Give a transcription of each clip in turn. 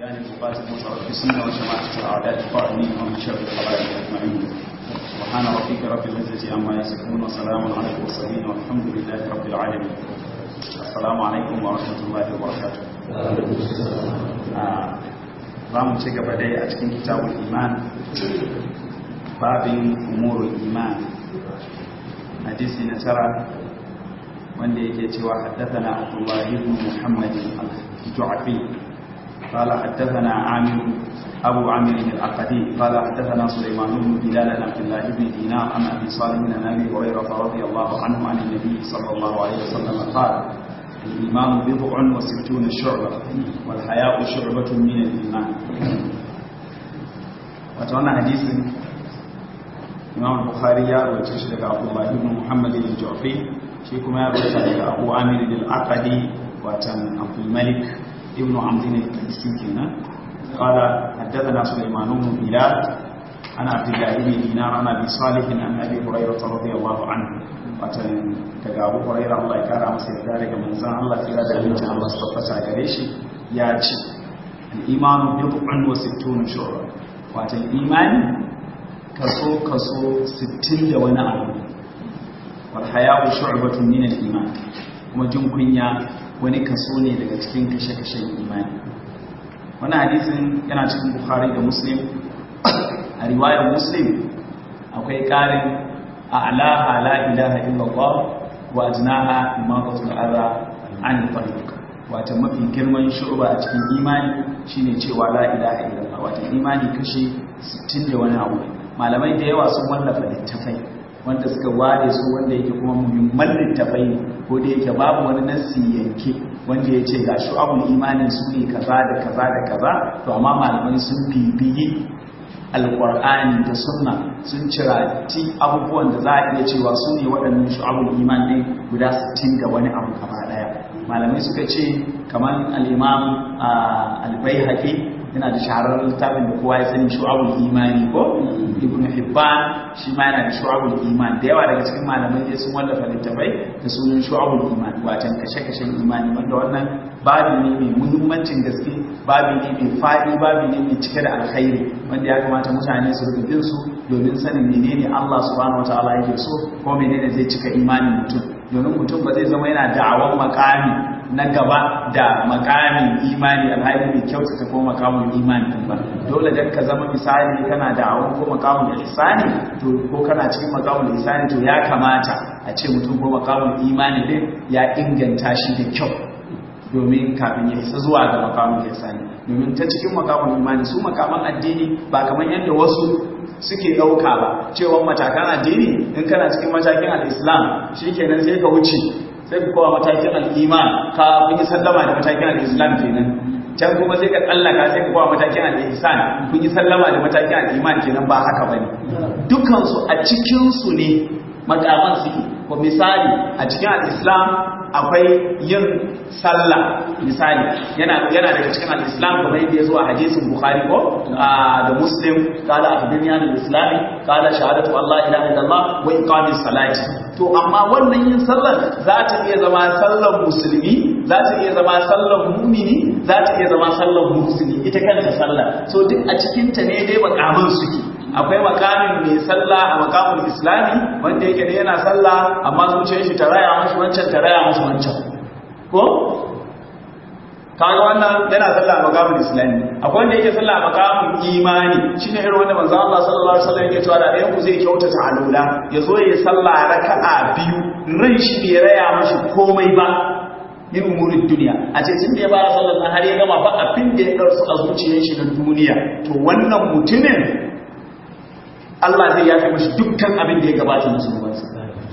يعني بقات المصرف السنة وجماعة الأعداء القائمين ومن شر الخلائق أجمعين سبحان ربك رب العزة عما يصفون وسلام على المرسلين والحمد لله رب العالمين السلام عليكم ورحمة الله وبركاته za mu ci gaba dai a cikin kitabul iman babin umurul iman hadisi na tara wanda yake cewa haddathana Abdullah ibn Muhammad al-Ju'fi qala haddathana Amir Abu Amir al-Aqadi qala haddathana Sulaiman ibn Bilal an Abdullah ibn Dinar an Abi Salim an Abi Hurairah radiyallahu anhu an an-nabi sallallahu alayhi wasallam qala الإيمان بضع وستون شعبة والحياء شعبة من الإيمان وتوانا حديث إمام البخاري يا رويتش لك عبد الله بن محمد الجعفي شيكم يا رويتش لك أبو عامر العقدي وتن عبد الملك ابن عمدين الكنسي قال حدثنا سليمان بن بلال أنا عبد الله بن دينار أنا أبي صالح عن أبي هريرة رضي الله عنه watan daga abu huraira Allah ya kara masa yarda daga manzan Allah kira da abincin Allah su tabbata gare shi ya ce al'imanu bid'un wa sittuna shu'ra watan imani kaso kaso 60 da wani abu wal haya'u shu'batun min al-iman kuma jin kunya wani kaso ne daga cikin kashe-kashen imani wannan hadisin yana cikin bukhari da muslim a riwayar muslim akwai karin أعلاها لا إله إلا الله وأجناها إماطة الأذى عن الطريق wata mafi girman shu'ba a cikin imani shine cewa la ilaha illallah wata imani kashi 60 da wani abu malamai da yawa sun wallafa littafai wanda suka ware su wanda yake kuma muhimman littafai ne ko da yake babu wani nasi yanke wanda ya ce ga shu'abul imanin su ne kaza da kaza da kaza to amma malamai sun bibiyi alƙur'ani da sunna sun cirati abubuwan da za a iya cewa su ne waɗannan shu'abul iman ɗin guda 60 da wani abu gaba ɗaya malamai suka ce kamar al'imam albai yana da shahararren littafin da kowa ya sani shu'abul imani ko ibn hibban shi ma yana da shu'abul iman da yawa daga cikin malamai dai sun wallafa littafai da sunan shu'abul iman watan kashe-kashen imani wanda wannan babi ne mai muhimmancin gaske babi ne mai faɗi babi ne mai cike da alkhairi wanda ya kamata mutane su rubuta bin su domin sanin menene Allah subhanahu wataala yake so ko menene zai cika imanin mutum domin mutum ba zai zama yana da'awan makami na gaba da makamin imani alhali mai kyautata ko makamin imani ba dole dan ka zama misali kana da'awan ko makamin ihsani to ko kana cikin makamin ihsani to ya kamata a ce mutum ko makamin imani din ya inganta shi da kyau domin kafin ya isa zuwa ga makamun ihsani domin ta cikin makamun imani su makaman addini ba kamar yadda wasu suke ɗauka ba cewa matakan addini in kana cikin matakin al-islam shikenan sai ka wuce sai ka kowa matakin al-iman ka kun yi sallama da matakin al-islam kenan can kuma sai ka tsallaka sai ka kowa matakin al-ihsan kun yi sallama da matakin al-iman kenan ba haka bane dukkan su a cikin su ne makaman suke ko misali a cikin al-islam akwai yin sallah misali yana yana daga cikin al-islam kamar yadda ya zo a hadisin bukhari ko da muslim qala akhbirni an al-islam qala shahadatu allah ilaha illallah wa iqamis salati to amma wannan yin sallar za ta iya zama sallar musulmi za ta iya zama sallar mumini za ta iya zama sallar musulmi ita kanta sallar so duk a cikin ta ne dai makaman suke akwai makamin mai sallah a makamin islami wanda yake da yana sallah amma zuciyar shi ta raya mashi wancan ta raya mashi wancan ko kaga wannan yana sallah a makamin islami akwai wanda yake sallah a makamin imani shine irin wanda manzo Allah sallallahu alaihi wasallam yake cewa da ɗayan ku zai kyautata alula ya zo ya sallah raka'a biyu ran shi bai raya mashi komai ba min umurin duniya a ce tun da ya fara sallar nan har ya gama ba abin da ya ɗarsu a zuciyar shi na duniya to wannan mutumin Allah zai yafe mashi dukkan abin da ya gabata na zunubansa.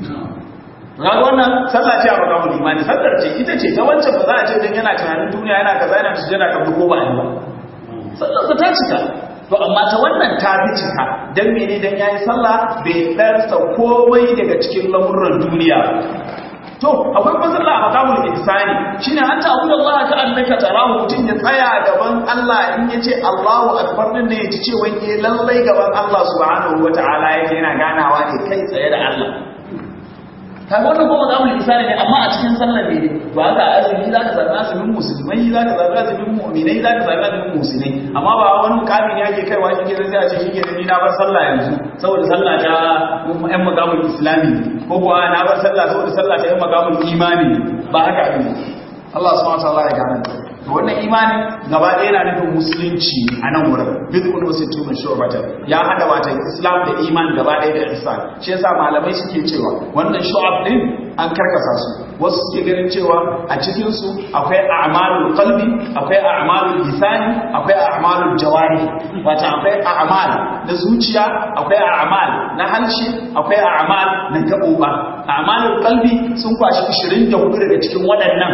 Ga wannan sallah ce a makamun imani, sallar ce ita ce ta wancan ba za a ce don yana tunanin duniya yana kaza yana su jana kabdu ko ba a yi ba. Sallar ta cika. To amma ta wannan ta fi cika don mene don ya yi sallah bai ɗarsa komai daga cikin lamurran duniya. To, akwai masalla a makamul ihsani shine an ta abuda Allah ta annaka tarahu mutun ya tsaya gaban Allah in yace Allahu akbar din ne yace cewa eh lallai gaban Allah subhanahu wataala yake yana ganawa ne kai tsaye da Allah kaga wannan kuma zamu lisani ne amma a cikin sallar ne to haka azumi za ka zaɓi azumin musulmai za ka zaɓi azumin mu'minai za ka zaɓi azumin musulmai amma ba wani mukami ne ake kaiwa shi kenan sai a ce shi kenan ni na bar sallah yanzu saboda sallah ta yan magamul islami ko kuwa na bar sallah saboda sallah ta yan magamul imani ba haka abin Allah subhanahu wa ta'ala ya gane to wannan imani gaba ɗaya yana nufin musulunci a nan wurin bid'un wa sittuna shu'batan ya hada wata islam da iman gaba ɗaya da ihsan shi yasa malamai suke cewa wannan shu'ab din an karkasa su wasu suke ganin cewa a cikin su akwai a'malul qalbi akwai a'malul lisani akwai a'malul jawari wata akwai a'mal na zuciya akwai a'mal na halshe akwai a'mal na gaɓoɓa a'malul qalbi sun kwashi 24 daga cikin waɗannan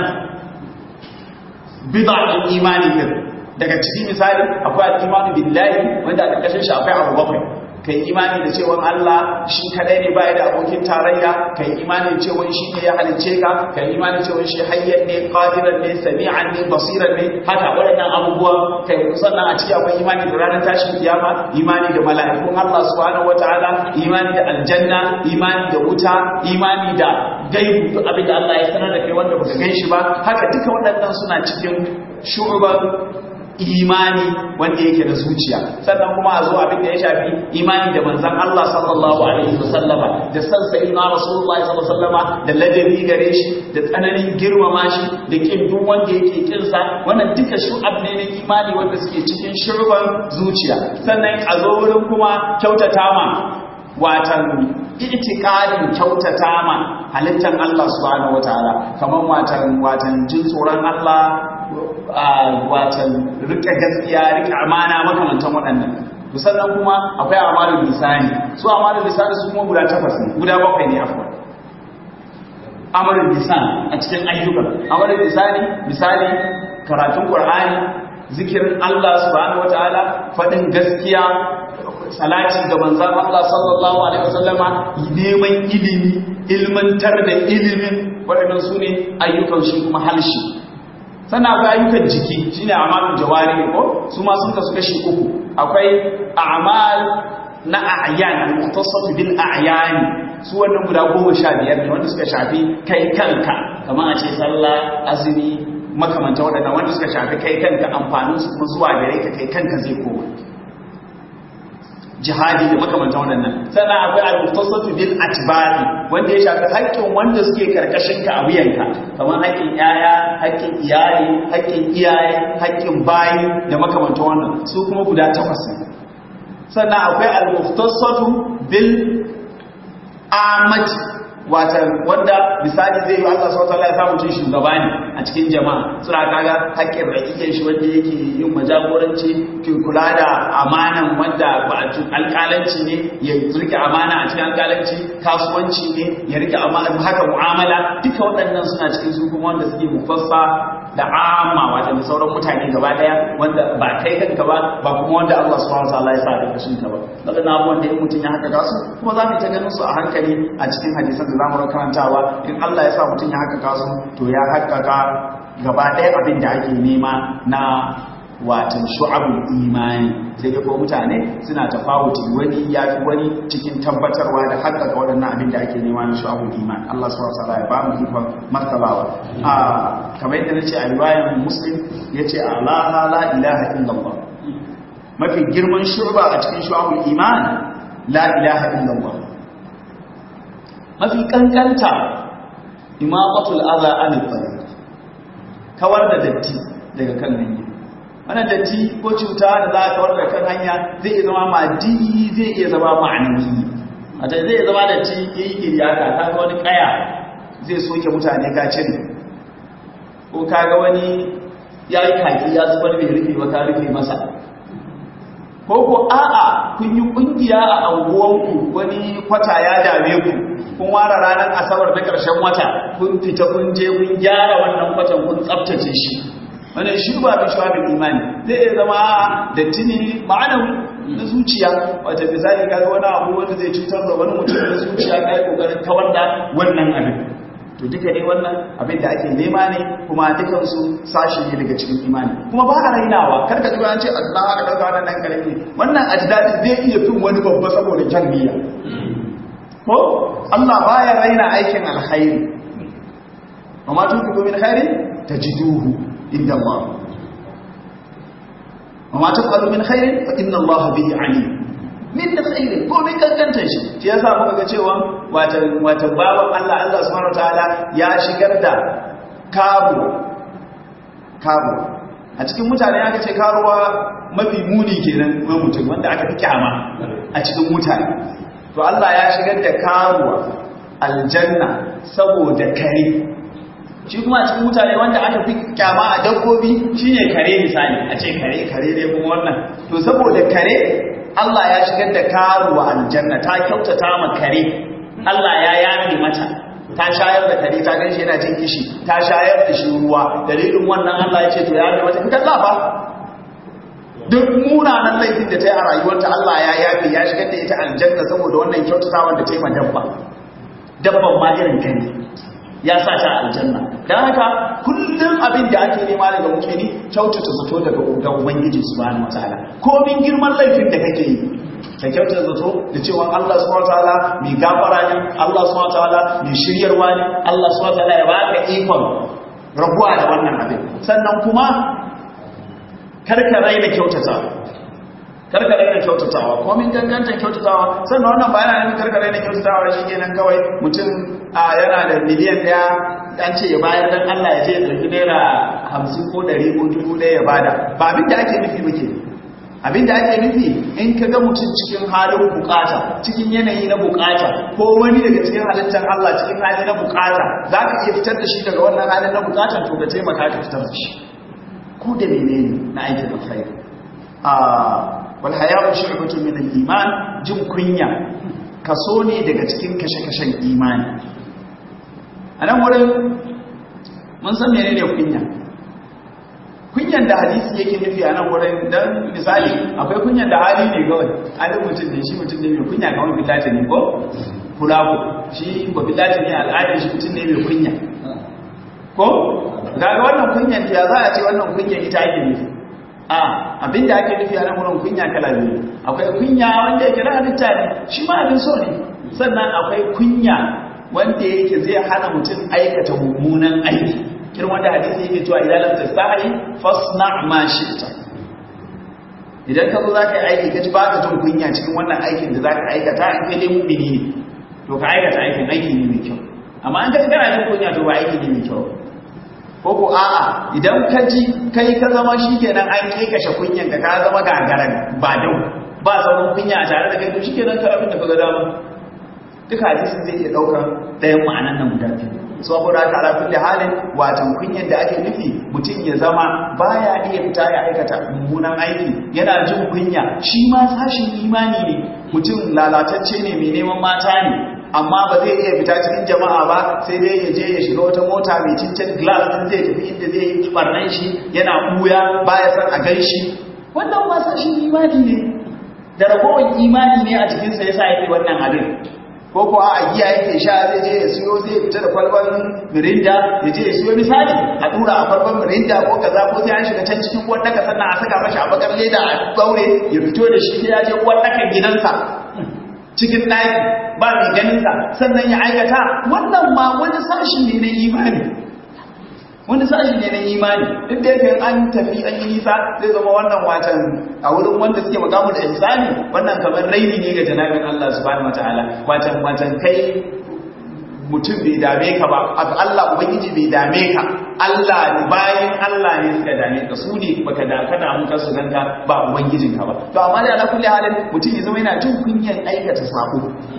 bid'atul imani din daga cikin misali akwai al-imanu billahi wanda a ƙarƙashin shi akwai abu bakwai kai imani da cewa Allah shi kadai ne bai da abokin tarayya kai imani da cewa shi ne ya halice ka kai imani da cewa shi hayyan ne qadiran ne sami'an ne basiran ne haka waɗannan abubuwa kai sannan a ciki akwai imani da ranar tashin kiyama imani da mala'ikun Allah subhanahu wataala imani da aljanna imani da wuta imani da gaibu duk abin da Allah ya sanar da kai wanda baka gan shi ba haka duka waɗannan suna cikin shu'uban imani wanda yake da zuciya sannan kuma a zo abin da ya shafi imani da manzan Allah sallallahu alaihi wasallama da san sayyidina rasulullahi sallallahu alaihi wasallama da ladabi gare shi da tsananin girmama shi da kin duk wanda yake kin sa wannan duka shu'ab ne na imani wanda suke cikin shurban zuciya sannan a zo wurin kuma kyautata ma watan itikadin kyautata ma halittar Allah subhanahu wataala kaman watan watan jin tsoron Allah watan rike gaskiya rike amana makamantan waɗannan to sannan kuma akwai amalul lisani su amalul lisani su kuma guda takwas ne guda bakwai ne afwan amalul lisan a cikin ayyuka amalul lisani misali karatun qur'ani zikirin Allah subhanahu wataala fadin gaskiya salati ga manzon Allah sallallahu alaihi wasallama neman ilimi ilmantar da ilimin waɗannan su ne ayyukan shi kuma halshi sannan akwai ayyukan jiki shine amalul jawari ko su ma sun kasu kashi uku akwai a'mal na a'yan al-mutasaf bil a'yan su wannan guda goma sha biyar ne wanda suka shafi kai kanka kamar a ce sallah azumi makamanta waɗannan wanda suka shafi kai kanka amfanin su kuma zuwa gare ka kai kanka zai koma jihadi da makamantan waɗannan sannan akwai al-muftasatu bil atba'i wanda ya shafi haƙƙin wanda suke karkashin ka a wuyanka kamar haƙƙin yaya haƙƙin iyali haƙƙin iyaye haƙƙin bayi da makamantan wannan su kuma guda takwas ne sannan akwai al-muftasatu bil amati wata wanda misali zai yi Allah subhanahu wataala ya samu cin shugaba ne a cikin jama'a suna kaga haƙƙin rakikin shi wanda yake yin majagoranci ke kula da amanan wanda ba a alƙalanci ne ya rike amana a cikin alƙalanci kasuwanci ne ya rike amana haka mu'amala duka waɗannan suna cikin su kuma wanda suke mufassa da amma wata da sauran mutane gaba daya wanda ba kai kanka ba ba kuma wanda Allah subhanahu wataala ya sa da kashin ka ba daga na abubuwan da mutum ya haka kasu kuma za mu ta ganin su a hankali a cikin hadisan da zamu karantawa in Allah ya sa mutum ya haka kasu to ya haƙƙaƙa gaba ɗaya abin da ake nema na watan shu'abul imani sai dai ko mutane suna tafawuti wani ya fi wani cikin tabbatarwa da haƙƙaƙa waɗannan abin da ake nema na shu'abul iman Allah subhanahu wa ta'ala ya ba mu ikon martabawa a kamar yadda nace a riwayar muslim yace ala la ilaha illallah mafi girman shu'ba a cikin shu'abul iman la ilaha illallah mafi kankanta imaqatul adha anil tariq kawar da datti daga kan hanya wannan datti ko cuta da za ka warda kan hanya zai zama madi zai iya zama ma'anawi a ta zai zama datti yayi kiriyaka ta ga wani kaya zai soke mutane ka cire ko kaga wani yayi kaki ya zubar bai rufe ba ka rufe masa ko ko a'a kun yi kungiya a anguwanku wani kwata ya dame ku kun ware ranar asabar na ƙarshen wata kun fita kun je kun gyara wannan kwatan kun tsaftace shi wannan shi ba da shawabin imani zai iya zama da tuni ma'anawi na zuciya wata misali kaga wani abu wanda zai cutar da wani mutum na zuciya kai kokarin kawar da wannan abin to duka ne wannan abin da ake nema ne kuma dukansu sashi ne daga cikin imani kuma ba a rainawa kar ka ji an ce Allah aka dauka wannan nan karami wannan ajdadi zai iya fin wani babba saboda kyan niyya ko Allah baya raina aikin alkhairi amma tun ku min khairin tajiduhu inda Allah amma taf'alu min khairin fa inna Allah bihi alim min da khairin ko min kankanta shi shi yasa muka ga cewa wata wata baban Allah Allah subhanahu wataala ya shigar da kabu kabu a cikin mutane aka ce karuwa mafi muni kenan na mutum wanda aka fi kyama a cikin mutane to Allah ya shigar da karuwa aljanna saboda kare shi kuma a cikin mutane wanda aka fi kyama a dabbobi shine kare misali a ce kare kare ne kuma wannan to saboda kare Allah ya shigar da karuwa aljanna ta kyautata ma kare Allah ya yafe mata ta shayar da kare ta ganshi yana jin kishi ta shayar da shi ruwa dalilin wannan Allah ya ce to ya yafe mata ita ba duk munanan laifin da ta yi a rayuwarta Allah ya yafe ya shigar da ita aljanna saboda wannan kyautatawa da ta yi ma dabba dabban ma irin kare ya sa ta aljanna don haka kullum abin da ake nema daga mutane kyautata zato daga ga ubangiji subhanahu wataala komin girman laifin da kake yi ka kyautata zato da cewa Allah subhanahu wataala mai gafara ne Allah subhanahu wataala mai shiryarwa ne Allah subhanahu wataala ya baka ikon rabuwa da wannan abin sannan kuma karka raina kyautata karka raina kyautatawa komin gangantar kyautatawa sannan wannan ba yana nufin karka raina kyautatawa shi kenan kawai mutum yana da miliyan daya an ce ya bayar dan Allah ya ce ya ɗauki naira hamsin ko ɗari ko dubu ɗaya ya bada ba abin da ake nufi muke abin da ake nufi in ka ga mutum cikin halin bukata cikin yanayi na bukata ko wani daga cikin halittar Allah cikin hali na bukata za ka iya fitar da shi daga wannan halin na bukatan to ka taimaka ka fitar da shi ko da menene na aikin alkhairi wal haya'u shu'batun min al-iman jin kunya kaso ne daga cikin kashe-kashen imani a nan wurin mun san menene kunya kunyan da hadisi yake nufi a nan wurin dan misali akwai kunyan da hali ne kawai halin mutum ne shi mutum ne mai kunya kamar bilata ne ko fulaku shi ba bilata ne al'adar shi mutum ne mai kunya ko ga wannan kunyan ta za a ce wannan kunyan ita ake nufi a abinda ake nufi a nan wurin kunya kala biyu akwai kunya wanda yake na halitta ne shi ma abin so ne sannan akwai kunya wanda yake zai hana mutum aikata mummunan aiki irin wanda hadisi yake cewa idan lam tastahi fasna ma shi'ta idan ka zo zaka yi aiki kaji baka jin kunya cikin wannan aikin da zaka aikata in kai dai mu'mini ne to ka aikata aikin aiki ne mai kyau amma an kaji kana jin kunya to ba aiki ne mai kyau ko ko a'a idan ka ji kai ka zama shikenan an kai kashe kunyan ka ka zama gagaran ba dau ba zaman kunya a tare da kai to shikenan ka abin da ka ga dama duka hadisin zai iya daukar ɗayan ma'anan nan guda biyu saboda haka ala kulli halin watan kunyar da ake nufi mutum ya zama baya iya fita ya aikata mummunan aiki yana jin kunya shi ma sashin imani ne mutum lalatacce ne mai neman mata ne amma ba zai iya fita cikin jama'a ba sai dai ya je ya shiga wata mota mai cincin glass din zai tafi inda zai yi barnan shi yana buya baya san a gan shi wannan ma sashin imani ne da ragowar imani ne a cikinsa yasa yake wannan abin ko ko a giya yake sha zai je ya siyo zai fita da kwalban mirinda ya je ya siyo misali a dura a kwalban mirinda ko kaza ko sai an shiga can cikin uwar daka sannan a saka mashi a bakar leda a gaure ya fito da shi sai ya je uwar daka gidansa cikin ɗaki ba mai ganinsa sannan ya aikata wannan ma wani sashi ne na imani wani sashi ne na imani duk da yake an tafi an yi nisa zai zama wannan watan a wurin wanda suke makamu da ihsani wannan kamar raini ne ga janabin Allah subhanahu wataala watan watan kai mutum bai dame ka ba Allah ubangiji bai dame ka Allah ne bayan Allah ne suka dame ka su ne baka da ka damu ka su ganka ba ubangijin ka ba to amma da ala kulli halin mutum ya zama yana jin kunyan aikata sako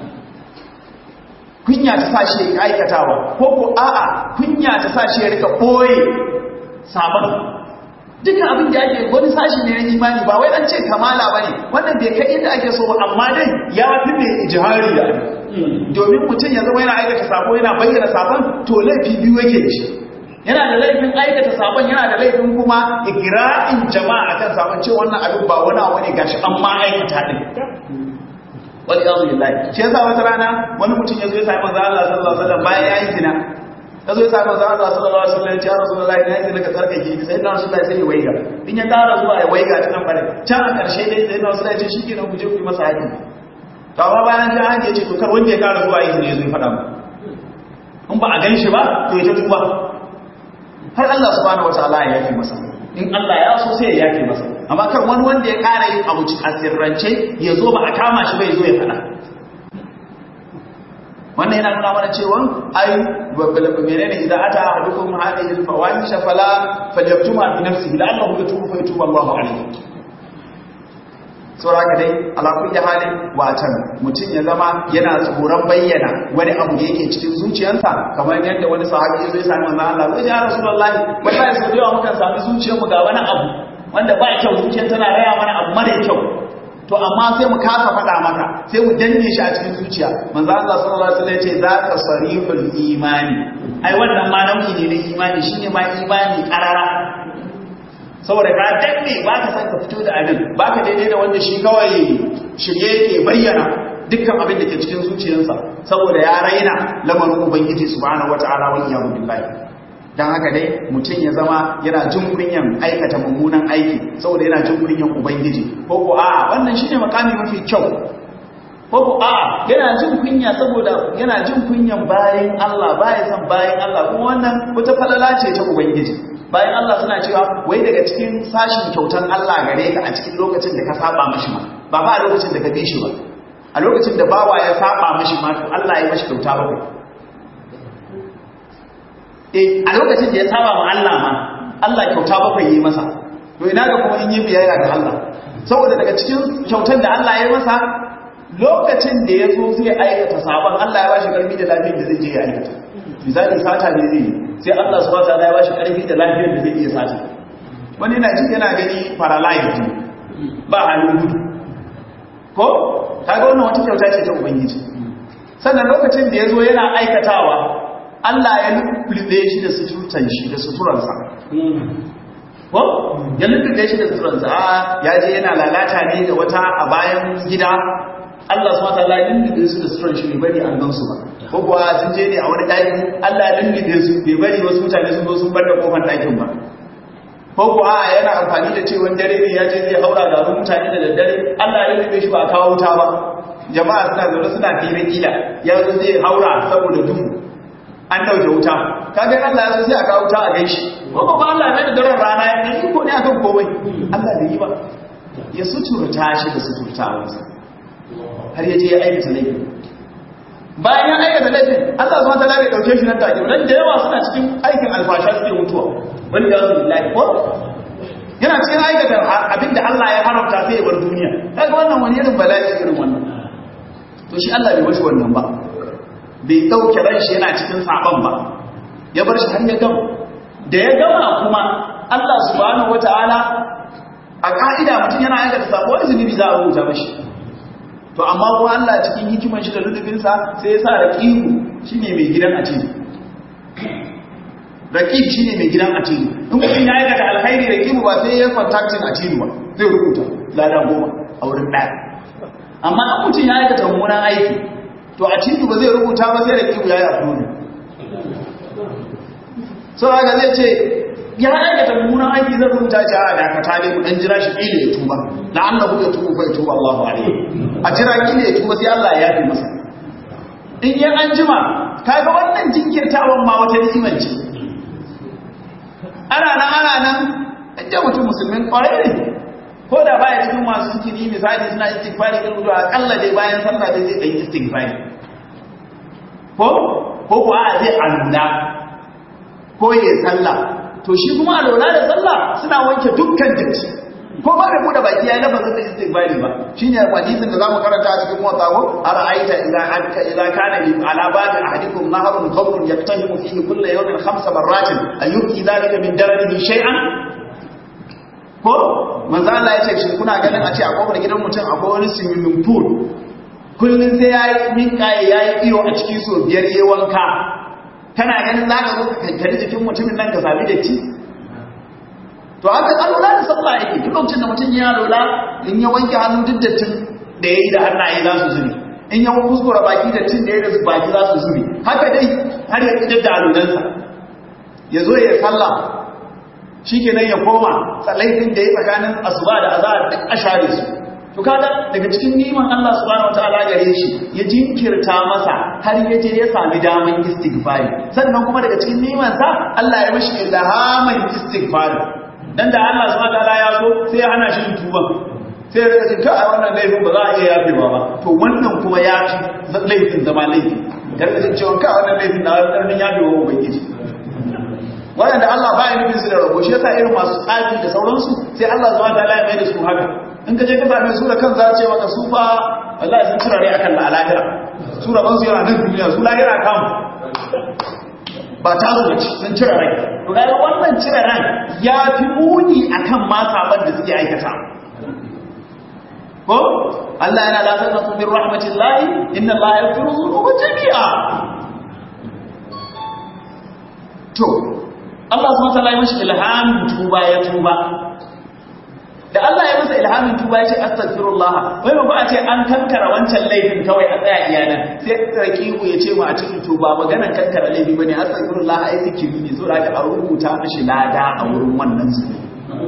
kunya ta sa shi ya aikatawa ko ko a'a kunya ta sa shi ya rika boye sabon duka abin da ake wani sashi ne na imani ba wai an ce kamala bane wannan bai kai inda ake so ba amma dai ya fi mai ijihari da domin mutum ya zama yana aikata sabo yana bayyana sabon to laifi biyu yake da shi yana da laifin aikata sabon yana da laifin kuma igra'in jama'a akan sabon ce wannan abin ba wani abu ne gashi an ma aikata din wal iyadu billahi shi yasa wata rana wani mutum ya zo ya sami manzo Allah sallallahu alaihi wasallam bayan yayin zina ya zo ya sami manzo Allah sallallahu alaihi wasallam ya ce ya rasulullahi na yi zina ka tsarkake ni sai na rasulullahi sai ya waiga in ya tara zuwa ya waiga ta nan bare can a karshe dai sai na rasulullahi ya ce shikenan ku je ku yi masa haƙi to amma bayan ji an ce to kar wanda ya kara zuwa aiki ne zai faɗa mu in ba a gan shi ba to ya ta tuba har Allah subhanahu wataala ya yafe masa in Allah ya so sai ya yafe masa amma kar wani wanda ya kara yin abu a sirrance ya zo ba a kama shi bai zo ya faɗa wannan yana nuna mana cewa ai menene idan ata ahadukum hadhihi al-fawahisha fala falyaktuma bi nafsihi la'allahu yatubu fa yatubu Allahu alayhi saboda haka dai ala kulli halin watan mutum ya zama yana tsoron bayyana wani abu da yake cikin zuciyarsa kamar yadda wani sahabi ya zo ya sami manzon Allah ya rasulullahi wallahi sau da yawa mukan sami zuciyarmu ga wani abu wanda ba kyau zuciyar tana raya mana abu mara kyau to amma sai mu kasa faɗa maka sai mu danne shi a cikin zuciya manzo Allah sallallahu alaihi wasallam ya ce zaka sarihul imani ai wannan ma nau'i ne na imani shine ma imani karara saboda ka danne ba ka san ka fito da abin ba ka daidai da wanda shi kawai shirye yake bayyana dukkan abin da ke cikin zuciyarsa saboda ya raina lamarin ubangiji subhanahu wataala wal iyyamu billahi don haka dai mutum ya zama yana jin kunyan aikata mummunan aiki saboda yana jin kunyan ubangiji ko ko a wannan shine makami mafi kyau ko ko a yana jin kunya saboda yana jin kunyan bayan Allah baya san bayan Allah kuma wannan wata falala ce ta ubangiji bayan Allah suna cewa wai daga cikin sashin kyautan Allah gare ka a cikin lokacin da ka saba mashi ma ba ba a lokacin da ka bi shi ba a lokacin da bawa ya saba mashi ma to Allah ya mashi kyauta bakwai a lokacin da ya saba wa Allah ma Allah kyauta bakwai yi masa to ina ga kuma in yi biyayya ga Allah saboda daga cikin kyautar da Allah ya masa lokacin da ya zo zai aikata sabon Allah ya bashi karfi da lafiyar da zai je ya aikata misali sata ne zai sai Allah subhanahu wa ta'ala ya bashi karfi da lafiyar da zai iya sata wani na jin yana gani paralyzed ba halin gudu ko kaga wannan wata kyauta ce ta ubangiji sannan lokacin da ya zo yana aikatawa Allah ya lullube shi da suturtan shi da suturansa. Ko? Ya lullube shi da suturansa, ya je yana lalata ne da wata a bayan gida, Allah su mata Allah ya lullube su da suturan shi bai bari an gansu ba. Ko kuwa sun je ne a wani ɗaki, Allah ya lullube su bai bari wasu mutane sun zo sun bar da kofar ɗakin ba. Ko kuwa yana amfani da cewa dare ne ya je zai haura ga mutane da daddare, Allah ya lullube shi ba a kawo wuta ba. Jama'a suna zaune suna fira kila, ya zo zai haura saboda duhu. an dauke wuta kaga Allah ya sai aka wuta a gaishe ko ba Allah ne da daren rana ya yi ko ne akan komai Allah da yi ba ya suturta shi da suturtawarsa har yaje ya aikata laifin bayan ya aikata laifin Allah subhanahu wataala bai dauke shi nan take dan da yawa suna cikin aikin alfasha suke mutuwa wani da billahi ko yana cikin aikata abinda Allah ya haramta sai ya bar duniya kaga wannan wani irin bala'i irin wannan to shi Allah bai washi wannan ba bai ɗauke ran shi yana cikin saɓon ba ya bar shi har ya gama da ya gama kuma Allah subhanahu wata'ala a ka'ida mutum yana aikata sabo wani zunubi za a rubuta mashi to amma kuma Allah cikin hikiman shi da lulubinsa sai ya sa raqibu shine mai gidan atilu raqib shine mai gidan atilu in mutum ya aikata alkhairi raqibu ba sai ya contactin atilu ba zai rubuta ladan goma a wurin ɗaya amma in mutum ya aikata mummunan aiki to a cikin ba zai rubuta ba sai da kibu ya yi afironi sau haka zai ce ya aikata mummunan aiki zai rubuta shi a dakata ne ku dan jira shi ƙila ya tuba na Allah ku ya tuba bai tuba Allahu alaihi a jira ƙila ya tuba sai Allah ya yafe masa in yan an jima kaga wannan jinkirtawan ma wata ni'imar ce ana nan ana nan inda mutum musulmin kwarai ne ko da baya cikin masu zikiri misali suna istighfari kan ruwa akalla dai bayan sallah dai zai yi istighfari ko ko ko a zai alula ko ya sallah to shi kuma alula da sallah suna wanke dukkan datti ko ba da bude baki yayin lafazin da istighfari ba shine hadisin da zamu karanta a cikin motsa ko ara'aita idza anka idza kana li ala babi ahadikum nahrun qawrun yaktahimu fihi kullu yawmin khamsa marratin ayyuki dhalika min dararihi shay'an ko manzo Allah ya ce shi kuna ganin a ce a kofar gidan mutum akwai wani swimming pool kullun sai yayi minka yayi iyo a cikin so biyar yayi wanka kana ganin zaka zo ka kankare jikin mutumin nan ka sami da ci to haka alula da sallah yake duk lokacin da mutum ya lola in ya wanke hannu duk dattin da yayi da hannaye za su zube in ya kuskura baki dattin da yayi da baki za su zube haka dai har ya fitar da alulansa ya zo ya sallah shi kenan ya koma laifin da ya tsakanin asuba da azahar duk a share su to kaga daga cikin niman Allah subhanahu wataala gare shi ya jinkirta masa har ya je ya sami daman istighfari sannan kuma daga cikin niman sa Allah ya mishi ilhaman istighfari dan da Allah subhanahu wataala ya so sai ya hana shi tuba sai ya rika cewa ai wannan laifin ba za a iya yafewa ba to wannan kuma ya fi laifin zama laifi gargajin cewa ka wannan laifin na karnin yafewa ubangiji waɗanda Allah ba ya nufin su da rabo shi yasa irin masu tsafi da sauransu sai Allah zuwa ta ya mai da su haka in ka je ka same su da kan za ce maka su fa wallahi sun cire rai akan la lahira su rabon su yana nan duniya su lahira kam ba ta zo bace sun cire rai to ga wannan cire ran ya fi muni akan ma saban da suke aikata ko Allah yana la taqnatu min rahmatillahi inna Allah yaghfiru dhunuba jami'a to Allah subhanahu wa ta'ala ya mashi ilhamin tuba ya tuba da Allah ya masa ilhamin tuba ya ce astaghfirullah wai ba a ce an kankara wancan laifin kawai a tsaya iyanan sai rakibu ya ce ma a cikin tuba maganar kankara laifi bane astaghfirullah ai zikiri ne so da a rubuta mashi lada a wurin wannan zunubi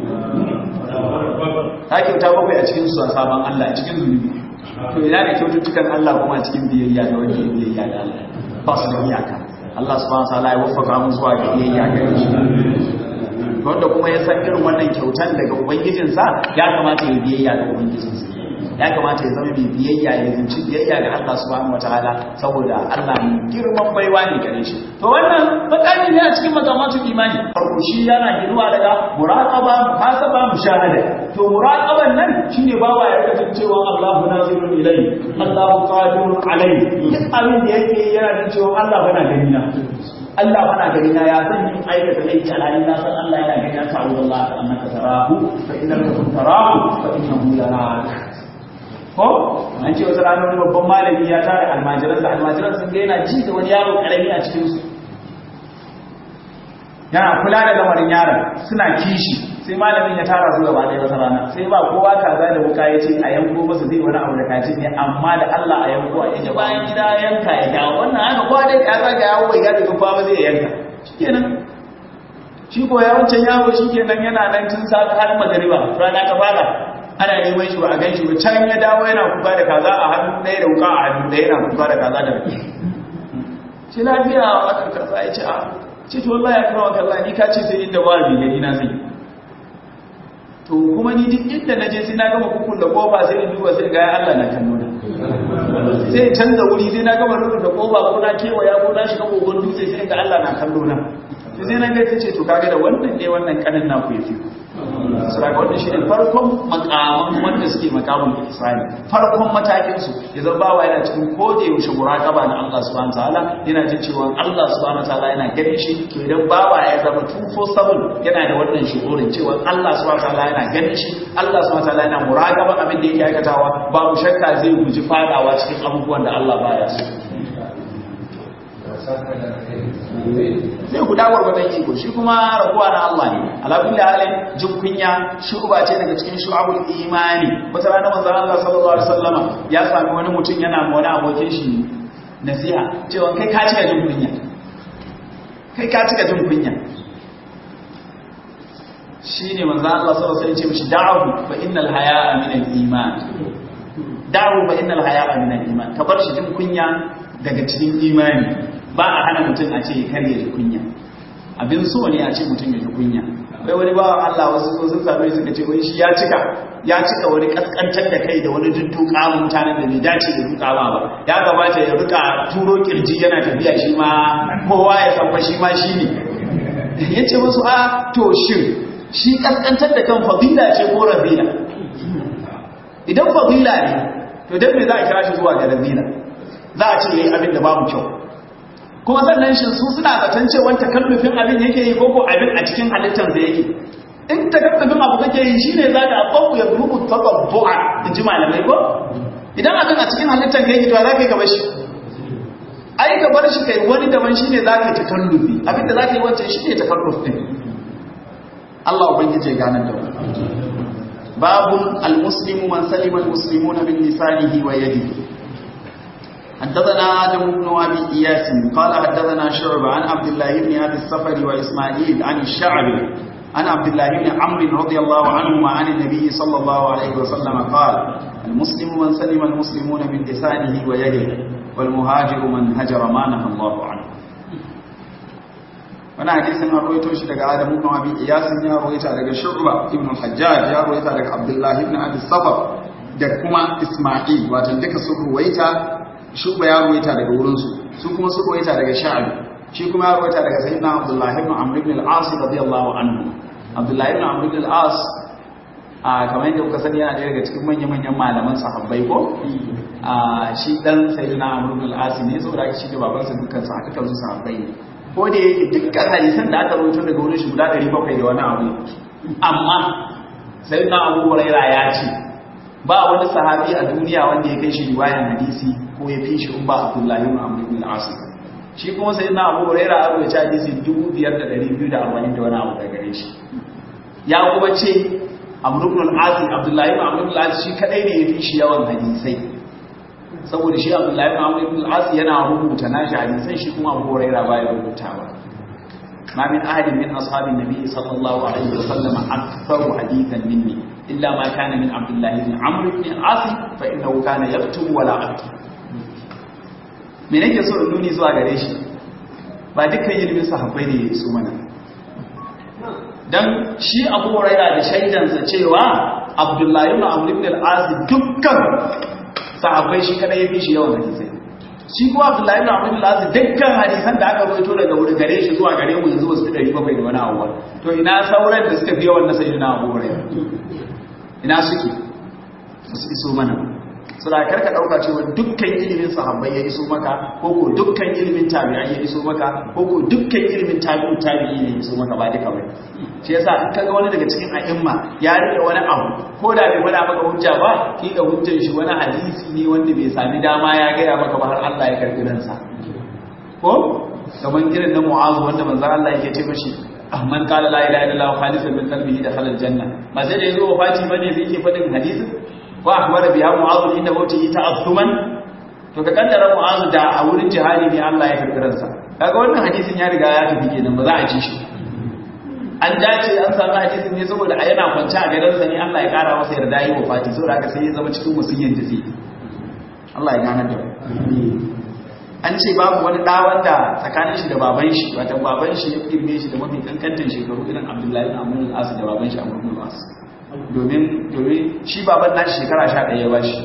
ta kyauta bakwai a cikin su a sabon Allah a cikin zunubi to ina da kyaututtukan Allah kuma a cikin biyayya da wanda ya biyayya da Allah ba su da iyaka Allah subhanahu wa ta'ala ya waffaka mu zuwa ga biyayya ga shi wanda kuma ya san irin wannan kyautan daga ubangijinsa ya kamata ya biyayya ga ubangijinsa ya kamata ya zama mai biyayya ya zinci biyayya ga Allah subhanahu wataala saboda Allah mai girman baiwa ne gare shi to wannan makami ne a cikin makamatul imani farko shi yana ginuwa daga muraqaba muhasaba mushahada to muraqaban nan shine bawa ya rika cewa Allahu nazirun ilayhi Allahu qadirun alayhi duk abin da yake yana jin cewa Allah bana gani na Allah bana gani na ya san yin aikata laifi alhali na san Allah yana gani na ta'ala Allah ta annaka tarahu fa innaka kun tarahu fa innahu yarak ko an ce wata ranar babban malami ya tara almajiran da almajiran sun ga yana ji da wani yaro karami a cikin su yana kula da lamarin yaron suna kishi sai malamin ya tara su gaba ɗaya wata rana sai ba kowa kaza da wuka ya ce a yanko masa zai wani abu da kaji ne amma da Allah a yanko a yaje bayan gida yanka ya dawo wannan haka kowa dai ka zaga yawo bai gadi kowa ba zai yanka shikenan shi ko ya wancan yawo shikenan yana nan tun sa har magariba rana ta fara ana neman shi ba a gan shi ba can ya dawo yana kuka da kaza a hannu ɗaya da wuka a hannu ɗaya yana kuka da kaza da rake shi lafiya a wakar kaza ya ce a ce to wallahi ya kawo kalla ni ka ce sai inda ba bi gani na zai to kuma ni duk inda na je sai na gama kukun da kofa sai in duba sai ga ya Allah na kallo na sai canza wuri sai na gama rufe da kofa ko na kewaya ko na shiga kogon dutse sai ga Allah na kallo na sai na ga ce to kaga da wannan ne wannan kanin na ku yafi suraka wannan shine farkon makaman wanda suke makamun ihsani farkon matakin su idan bawa yana cikin kode yaushe muraqaba na Allah subhanahu wataala yana jin cewa Allah subhanahu wataala yana ganin shi to idan bawa ya zama 247 yana da wannan shugurin cewa Allah subhanahu wataala yana ganin shi Allah subhanahu wataala yana muraqaba abin da yake aikatawa babu shakka zai guji fadawa cikin abubuwan da Allah baya so zai guda gwargwadon iko shi kuma rabuwa na Allah ne alakulli halin jin kunya shuba ce daga cikin shu'abul imani wata rana manzon Allah sallallahu alaihi wasallama ya sami wani mutum yana ma wani abokin shi nasiha cewa kai ka cika jin kunya kai ka cika jin kunya shine manzon Allah sallallahu alaihi wasallam ya ce mishi da'u fa innal haya'a min al-iman da'u fa innal haya'a min al-iman ka bar shi jin kunya daga cikin imani ba a hana mutum a ce kar ya ji kunya abin so ne a ce mutum ya ji kunya bai wani ba Allah wasu so sun same suka ce wai shi ya cika ya cika wani kaskantar da kai da wani dudduka mutanen da bai dace da duka ba ba ya gabata ya rika turo kirji yana tafiya shi ma kowa ya san fa shi ma shi ne yace musu a to shin shi kaskantar da kan fadila ce ko razila idan fadila ne to dan me za a kira shi zuwa ga razila za a ce yayi abin da babu kyau kuma sannan shi su suna zaton cewa takallufin abin yake yi koko abin a cikin halittar da yake in takallufin abu kake yi shine za ka abu ya rubu tatabbu'a in ji malamai ko idan abin a cikin halittar ka yake to za ka yi gaba shi ai ka bar shi kai wani daban shine za ka yi takallufi abin da za ka yi wancan shine takalluf din Allah ubangiji ya ganar da mu babun al-muslimu man salima al-muslimuna min lisanihi wa yadihi حدثنا آدم بن أبي إياس قال حدثنا شعب عن عبد الله بن أبي الصفر وإسماعيل عن الشعبي عن عبد الله بن عمرو رضي الله عنهما عن النبي صلى الله عليه وسلم قال المسلم من سلم المسلمون من لسانه ويده والمهاجر من هجر ما نهى الله عنه wani hadisin an rawaito shi daga Adamu ibn Abi Iyas ya rawaita daga Shu'ba ibn al-Hajjaj ya rawaita daga Abdullah ibn Abi Safar da kuma Isma'il wato duka su ruwaita Shu'ba ya rawaita daga wurin su su kuma su ruwaita daga Sha'bi shi kuma ya rawaita daga Sayyidina Abdullah ibn Amr ibn al-As radiyallahu anhu Abdullah ibn Amr ibn al-As a kamar yadda kuka sani yana ɗaya daga cikin manya-manyan malaman sahabbai ko a shi dan Sayyidina Amr ibn al-As ne saboda shi da babansa dukkan sa aka kansu sahabbai ne ko da yake dukkan hadisan da aka rubuta daga wurin shi guda 700 da wani abu amma sai na Abu Hurairah ya ce ba wani sahabi a duniya wanda ya kai shi riwayan hadisi ko ya fi shi in ba Abdullah ibn Amr ibn al-As shi kuma sai na Abu Hurairah ya rubuta hadisi 5240 da wani abu daga gare shi ya kuma ce Amr ibn al-As Abdullah ibn Amr ibn al-As shi kadai ne ya fi shi yawan hadisai saboda shi abdullahi ibn amr ibn al-as yana rubuta nashi hadisan shi kuma abu hurairah baya rubutawa ma min ahadin min ashabin nabi sallallahu alaihi wa sallam aktharu hadithan minni illa ma kana min abdullahi ibn amr ibn al-as fa innahu kana yaktubu wala aktub me nake so in nuni zuwa gare shi ba dukkan ilimin sahabbai ne ya iso mana dan shi abu hurairah da shaidansa cewa abdullahi ibn amr ibn al-as dukkan sahabbai shi kada ya fi shi yawan hadisai shi kuma abdullahi ibn abdul aziz dukkan hadisan da aka rawaito daga wuri gare shi zuwa gare mu yanzu wasu dari bakwai da wani abuwa to ina sauran da suka fi yawan na sayyidina abu hurairah ina suke su iso mana sura karka dauka cewa dukkan ilimin sahabbai ya iso maka ko ko dukkan ilimin tabi'ai ya iso maka ko ko dukkan ilimin tabi'u tabi'i ne ya iso maka ba duka bane shi yasa in kaga wani daga cikin a'imma ya rike wani abu ko da bai faɗa maka hujja ba ki da hujjar shi wani hadisi ne wanda bai sami dama ya gaya maka ba har Allah ya karbi ransa ko kaman irin na mu'azu wanda manzon Allah yake ce mashi Ahmad qala la ilaha illallah khalisan min qalbihi dakhala aljanna ba sai da yazo wafati bane sai yake faɗin hadisin wa akhbara biha mu'azu inda mauti ta'assuman to ka kaddara mu'azu da a wurin jihadi ne Allah ya karbi ransa kaga wannan hadisin ya riga ya tafi kenan ba za a ci shi an dace an samu hadisin ne saboda a yana kwance a gadansa ne Allah ya kara masa yarda yi wafati saboda haka sai ya zama cikin wasiyyan da zai Allah ya gane da an ce babu wani da wanda tsakanin shi da baban shi wata baban shi ya kirme shi da mafi kankantan shekaru irin Abdullahi ibn Amr al-As da baban shi Amr ibn al-As domin domin shi baban nashi shekara 11 ya bashi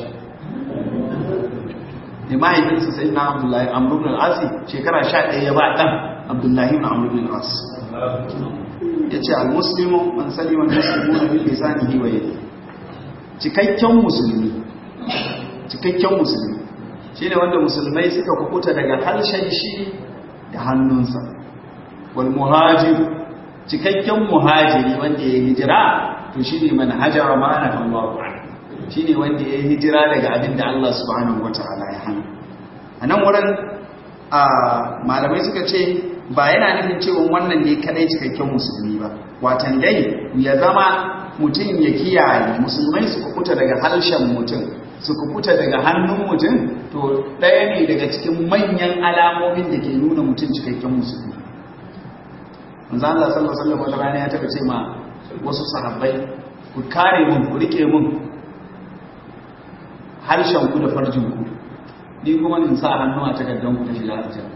da mahaifinsa sai na Abdullahi Amr ibn al-As shekara 11 ya ba dan Abdullahi ibn Amr ibn al-As ya ce al-muslimu man salima al-muslimu na bil lisanihi wa yadihi cikakken musulmi cikakken musulmi shine wanda musulmai suka kukuta daga harshen shi da hannunsa wal muhajir cikakken muhajiri wanda ya hijira to shine man hajara ma ana Allahu shine wanda ya hijira daga abin da Allah subhanahu wataala ya hana anan wurin a malamai suka ce ba yana nufin cewa wannan ne kadai cikakken musulmi ba watan dai ya zama mutum ya kiyaye musulmai su kukuta daga harshen mutum su kukuta daga hannun mutum to ɗaya ne daga cikin manyan alamomin da ke nuna mutum cikakken musulmi manzo Allah sallallahu alaihi wasallam rana ya taba ce ma wasu sahabbai ku kare mun ku rike mun harshen ku da farjin ku ni kuma in sa hannu a takardar ku da shiga aljanna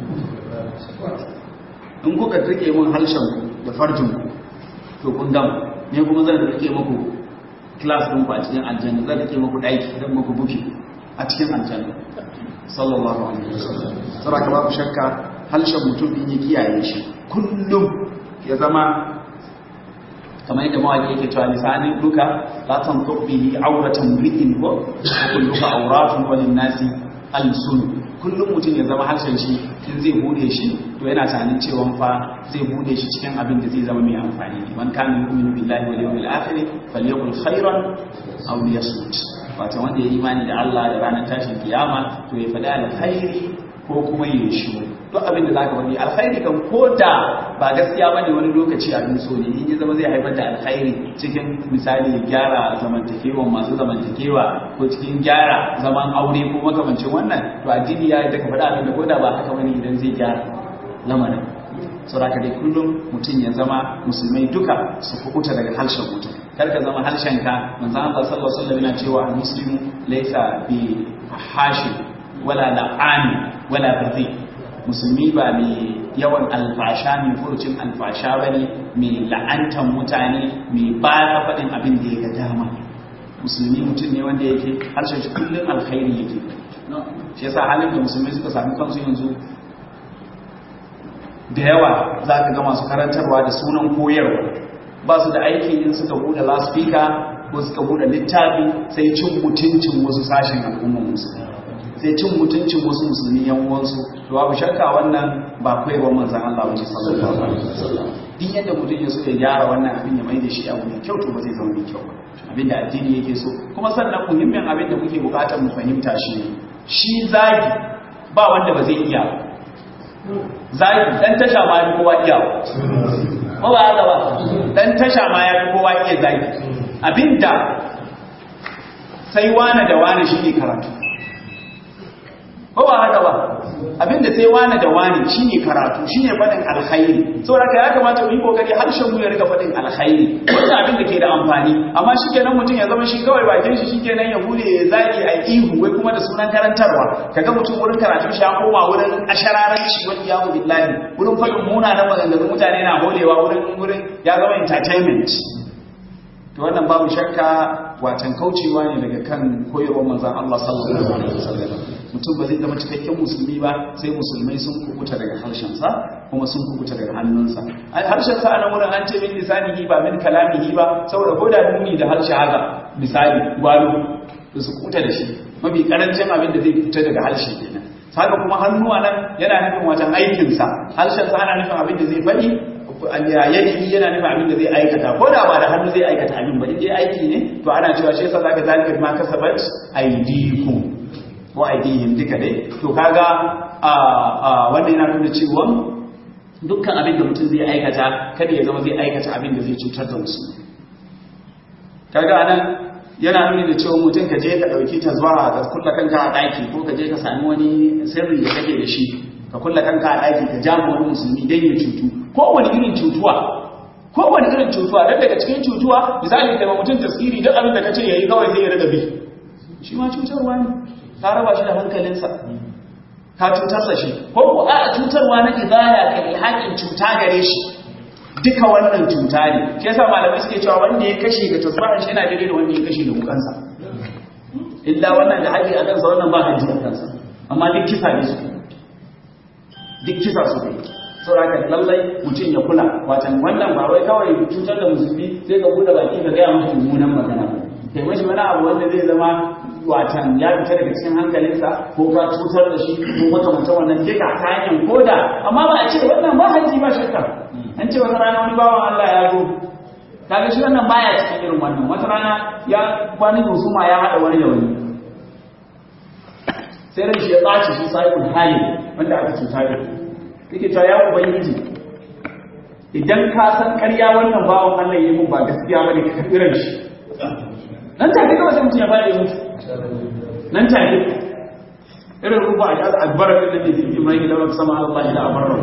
in kuka rike mun harshen da farjin ku to kun gama ne kuma zan rike muku class din ku a cikin aljanna zan rike muku daki zan muku buki a cikin aljanna sallallahu alaihi wasallam saboda babu shakka harshen mutum din ya kiyaye shi kullum ya zama kamar yadda mawaki yake cewa lisanin duka la tanṭuq bihi awratan ri'in ko kulluka awratun walin nasi alsun kullum mutum ya zama harshen shi in zai bude shi to yana tunanin cewa fa zai bude shi cikin abin da zai zama mai amfani ne man kana yu'minu billahi wal yawmil akhir falyakul khairan aw liyasmut wato wanda ya imani da Allah da ranar tashin kiyama to ya faɗa alkhairi ko kuma ya shi duk abin da zaka faɗi alkhairi kan koda ba gaskiya bane wani lokaci abin so ne in ya zama zai haifar da alkhairi cikin misali gyara zamantakewa masu zamantakewa ko cikin gyara zaman aure ko makamancin wannan to addini ya yi daga faɗa abin da koda ba haka bane idan zai gyara lamarin saboda dai kullum mutum ya zama musulmai duka su kubuta daga harshen mutum kar ka zama harshen ka manzo Allah sallallahu alaihi wasallam yana cewa muslimu laysa bi hashi wala la'ani wala bazi musulmi ba mai yawan alfasha mai furucin alfasha bane mai la'antan mutane mai ba faɗin abin da ya ga dama musulmi mutum ne wanda yake harshen shi kullum alkhairi yake shi yasa halin da musulmi suka sami kansu yanzu da yawa za ka ga masu karantarwa da sunan koyarwa ba su da aiki in suka buɗe laspika ko suka buɗe littafi sai cin mutuncin wasu sashen al'ummar musulmi sai cin mutuncin wasu musulmi yan uwansu to babu shakka wannan ba koyarwar manzon Allah wace sallallahu alaihi wasallam din yadda mutum ya so ya gyara wannan abin ya mai da shi abu mai kyau to ba zai zama mai kyau ba abin da addini yake so kuma sannan muhimmin abin da muke bukatar mu fahimta shi ne shi zagi ba wanda ba zai iya zagi dan tasha ma ya kowa iya ba ba haka ba dan tasha ma ya kowa iya zagi abinda sai wane da wane shi ne karatu ba ba haka ba abinda sai wane da wane shi ne karatu shi ne faɗin alkhairi saboda ka ya kamata mu yi kokari harshen mu ya riga faɗin alkhairi wannan abin da ke da amfani amma shi kenan mutum ya zama shi kawai bakin shi shikenan ya bude ya zaki a ihu wai kuma da sunan karantarwa kaga mutum wurin karatu shi ya koma wurin ashararanci wani yawo billahi wurin faɗin munanan maganganun mutane na holewa wurin wurin ya zama entertainment to wannan babu shakka watan kaucewa ne daga kan koyarwar manzon Allah sallallahu alaihi wasallam mutum ba zai zama cikakken musulmi ba sai musulmai sun kubuta daga harshensa kuma sun kubuta daga hannunsa harshensa a nan wurin an ce min lisanihi ba min kalamihi ba saboda ko da nuni da harshe haka misali gwalo da su kubuta da shi mafi karancin abin da zai fita daga harshe kenan haka kuma hannuwa nan yana nufin wajen aikinsa harshensa ana nufin abin da zai faɗi yadihi yana nufin abin da zai aikata ko da ba da hannu zai aikata abin ba dai aiki ne to ana cewa shi yasa zaka zalika ma kasabat aydikum wa aidihim duka dai to kaga a wannan yana nuna cewa dukkan abin da mutum zai aikata kada ya zama zai aikata abin da zai cutar da musulmi kaga anan yana nuni da cewa mutum ka je ka dauki tazwara ka kulla kanka a daki ko ka je ka sami wani sirri da kake da shi ka kulla kanka a daki ka jamu wani musulmi dan ya cutu kowane irin cutuwa kowane irin cutuwa dan daga cikin cutuwa misali kai mutum tasiri duk abin da kace yayi kawai zai rada bi shi ma cutarwa ne ka raba shi da hankalinsa ka cutarsa shi ko ko a cutarwa na ibaya ka ilhaƙin cuta gare shi duka wannan cuta ne shi yasa malamai suke cewa wanda ya kashe ga tasbahan shi yana daidai da wanda ya kashe da wukansa illa wannan da haƙi a kansa wannan ba haji a kansa amma duk kisa ne su duk kisa su ne saboda lallai mutum ya kula watan wannan ba wai kawai cutar da musulmi sai ka buɗe baki ka gaya musu mummunan magana kai mashi wani abu wanda zai zama watan ya fita daga cikin hankalinsa ko ka cutar da shi ko makamantar wannan duka ta hanyar koda amma ba a ce wannan ba haji ba shakka an ce wata rana wani bawan Allah ya zo kaga shi wannan baya cikin irin wannan wata rana ya kwanin husuma ya haɗa wani da wani sai ran shi ya ɓaci shi sahibul hali wanda aka cuta da yake cewa ya ubangiji idan ka san ƙarya wannan bawan Allah ya yi mun ba gaskiya bane ka karɓi ran shi nan take kawai sai mutum ya bada ya mutu nan take irin ruba a yasa albarar da ke zai mai da wani sama Allah da amarar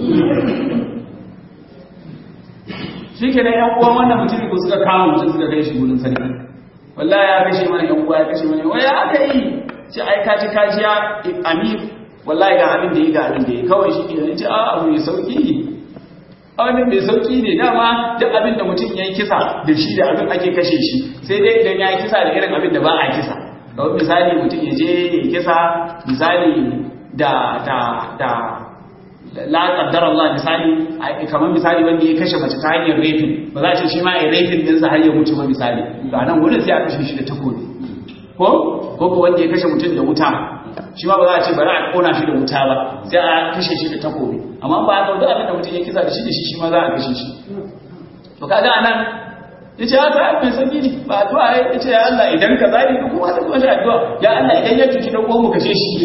shi ke nan yan uwan wannan mutum ko suka kama mutum suka kai shi gudun sarki wallahi ya kashe mana yan uwa ya kashe mana waya aka yi ce ai ka ci kajiya amir wallahi ga abin da yi ga abin da yi kawai shi ke nan ce a abu mai sauki ne abin mai sauki ne dama duk abin da mutum ya yi kisa da shi da abin ake kashe shi sai dai idan ya yi kisa da irin abin da ba a kisa kawai misali mutum ya je ya kisa misali da da da la qaddar Allah misali kamar misali wanda ya kashe mace ta hanyar rafin ba za a ce shi ma ya rafin din sa har ya mutu ba misali to anan wurin sai a kashe shi da takobi ko ko ko wanda ya kashe mutum da wuta shi ma ba za a ce bari a kona shi da wuta ba sai a kashe shi da takobi amma ba a duk abin da mutum ya kisa da shi da shi shi ma za a kashe shi to kaga anan yace ya ta mai sanyi ne ba addu'a ya yace ya Allah idan ka zali ku kuma ta kuma shi addu'a ya Allah idan ya tuki dan uwan mu kashe shi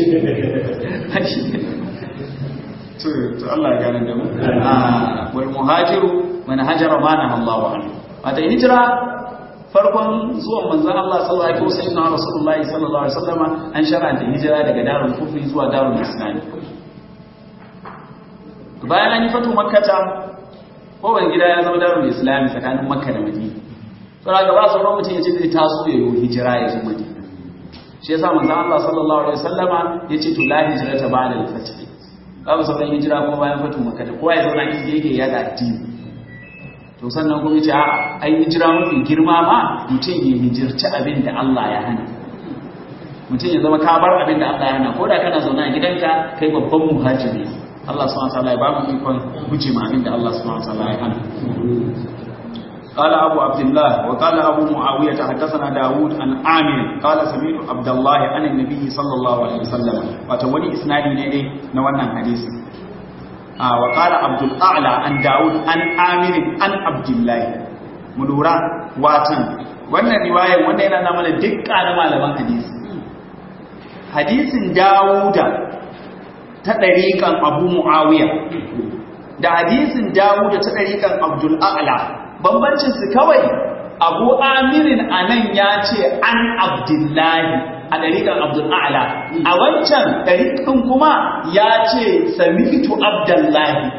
to to Allah ya gane da mu wal muhajiru man hajara ma na Allahu anhu wata hijira farkon zuwan manzon Allah sallallahu alaihi wasallam Rasulullahi sallallahu alaihi wasallama an shar'anta hijira daga darul kufri zuwa darul islam bayan an yi fatu makkata kowane gida ya zama darul islami tsakanin makka da madina saboda ga ba sauran mutum ya ce zai taso ya yi hijira ya zo madina shi yasa manzo Allah sallallahu alaihi wasallama yace to la hijrata ba'da al-fath babu sauran hijira kuma bayan fatu makka da kowa ya zauna inda yake ya da addini to sannan kuma yace a'a ai hijira mafi girma ma mutum ya hijirci abin da Allah ya hana mutum ya zama ka bar abin da Allah ya hana ko da kana zauna a gidanka kai babban muhajiri Allah subhanahu wa ta'ala ya ba mu ikon guje ma abin da Allah subhanahu wa ta'ala ya hana قال أبو عبد الله وقال أبو معاوية حدثنا داود عن عامر قال سمعت عبد الله عن النبي صلى الله عليه وسلم وتولي إسنادي نيدي نوانا حديث آه وقال عبد الأعلى عن داود عن عامر عن عبد الله مدورا واتن wannan riwayar wanda yana na mana dukkan malaman hadisi hadisin Dawuda ta ɗariƙan Abu Muawiya da hadisin Dawuda ta ɗariƙan Abdul A'la bambancinsu kawai abu amirin a nan ya ce an abdullahi a ɗariƙar abdulla'ala a wancan ɗariƙin kuma ya ce samitu abdullahi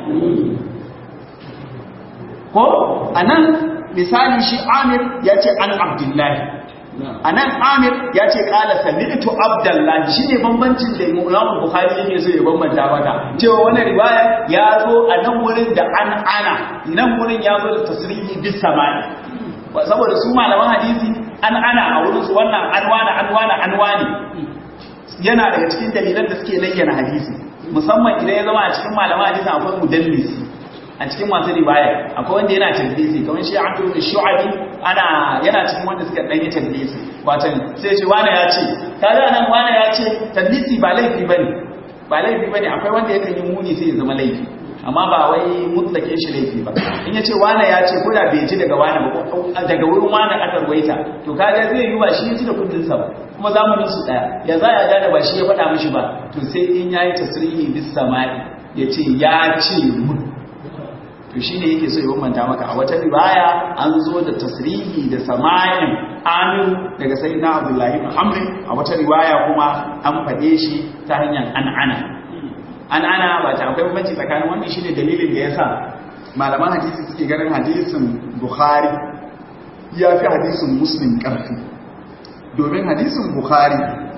ko a nan misali shi amir ya ce an abdullahi a nan amir ya ce ƙala samitu abdullahi shi ne bambancin da imamun buhari yake so ya bambanta maka cewa wani riwaya ya zo a nan wurin da an ana nan wurin ya zo da tasirihi bis samani saboda su malaman hadisi an ana a wurin su wannan anwana anwana anwani yana daga cikin dalilan da suke layyana hadisi musamman idan ya zama a cikin malaman hadisi akwai mudallisi a cikin masu riwaya akwai wanda yana tadlisi kamar shi Abdul bin Shu'abi ana yana cikin wanda suka dan yi tadlisi wato sai ce wani ya ce kaga nan wani ya ce tadlisi ba laifi bane ba laifi bane akwai wanda yakan yi muni sai ya zama laifi amma ba wai mutlake shi laifi ba in ya ce wani ya ce ko da bai ji daga wani ba daga wurin wani aka ruwaita to kaga zai yi ba shi ya ji da kundin sa ba kuma zamanin su daya ya za ya gane ba shi ya faɗa mishi ba to sai in yayi tasrihi bis samai ya ce ya ce mun to shine yake so ya bambanta maka a wata riwaya an zo da tasrihi da sama'in amin daga sayyidina abdullahi ibn amr a wata riwaya kuma an fade shi ta hanyar an'ana an'ana ba ta akwai bambanci tsakanin wannan shine dalilin da yasa malaman hadisi suke ganin hadisin bukhari ya fi hadisin muslim karfi domin hadisin bukhari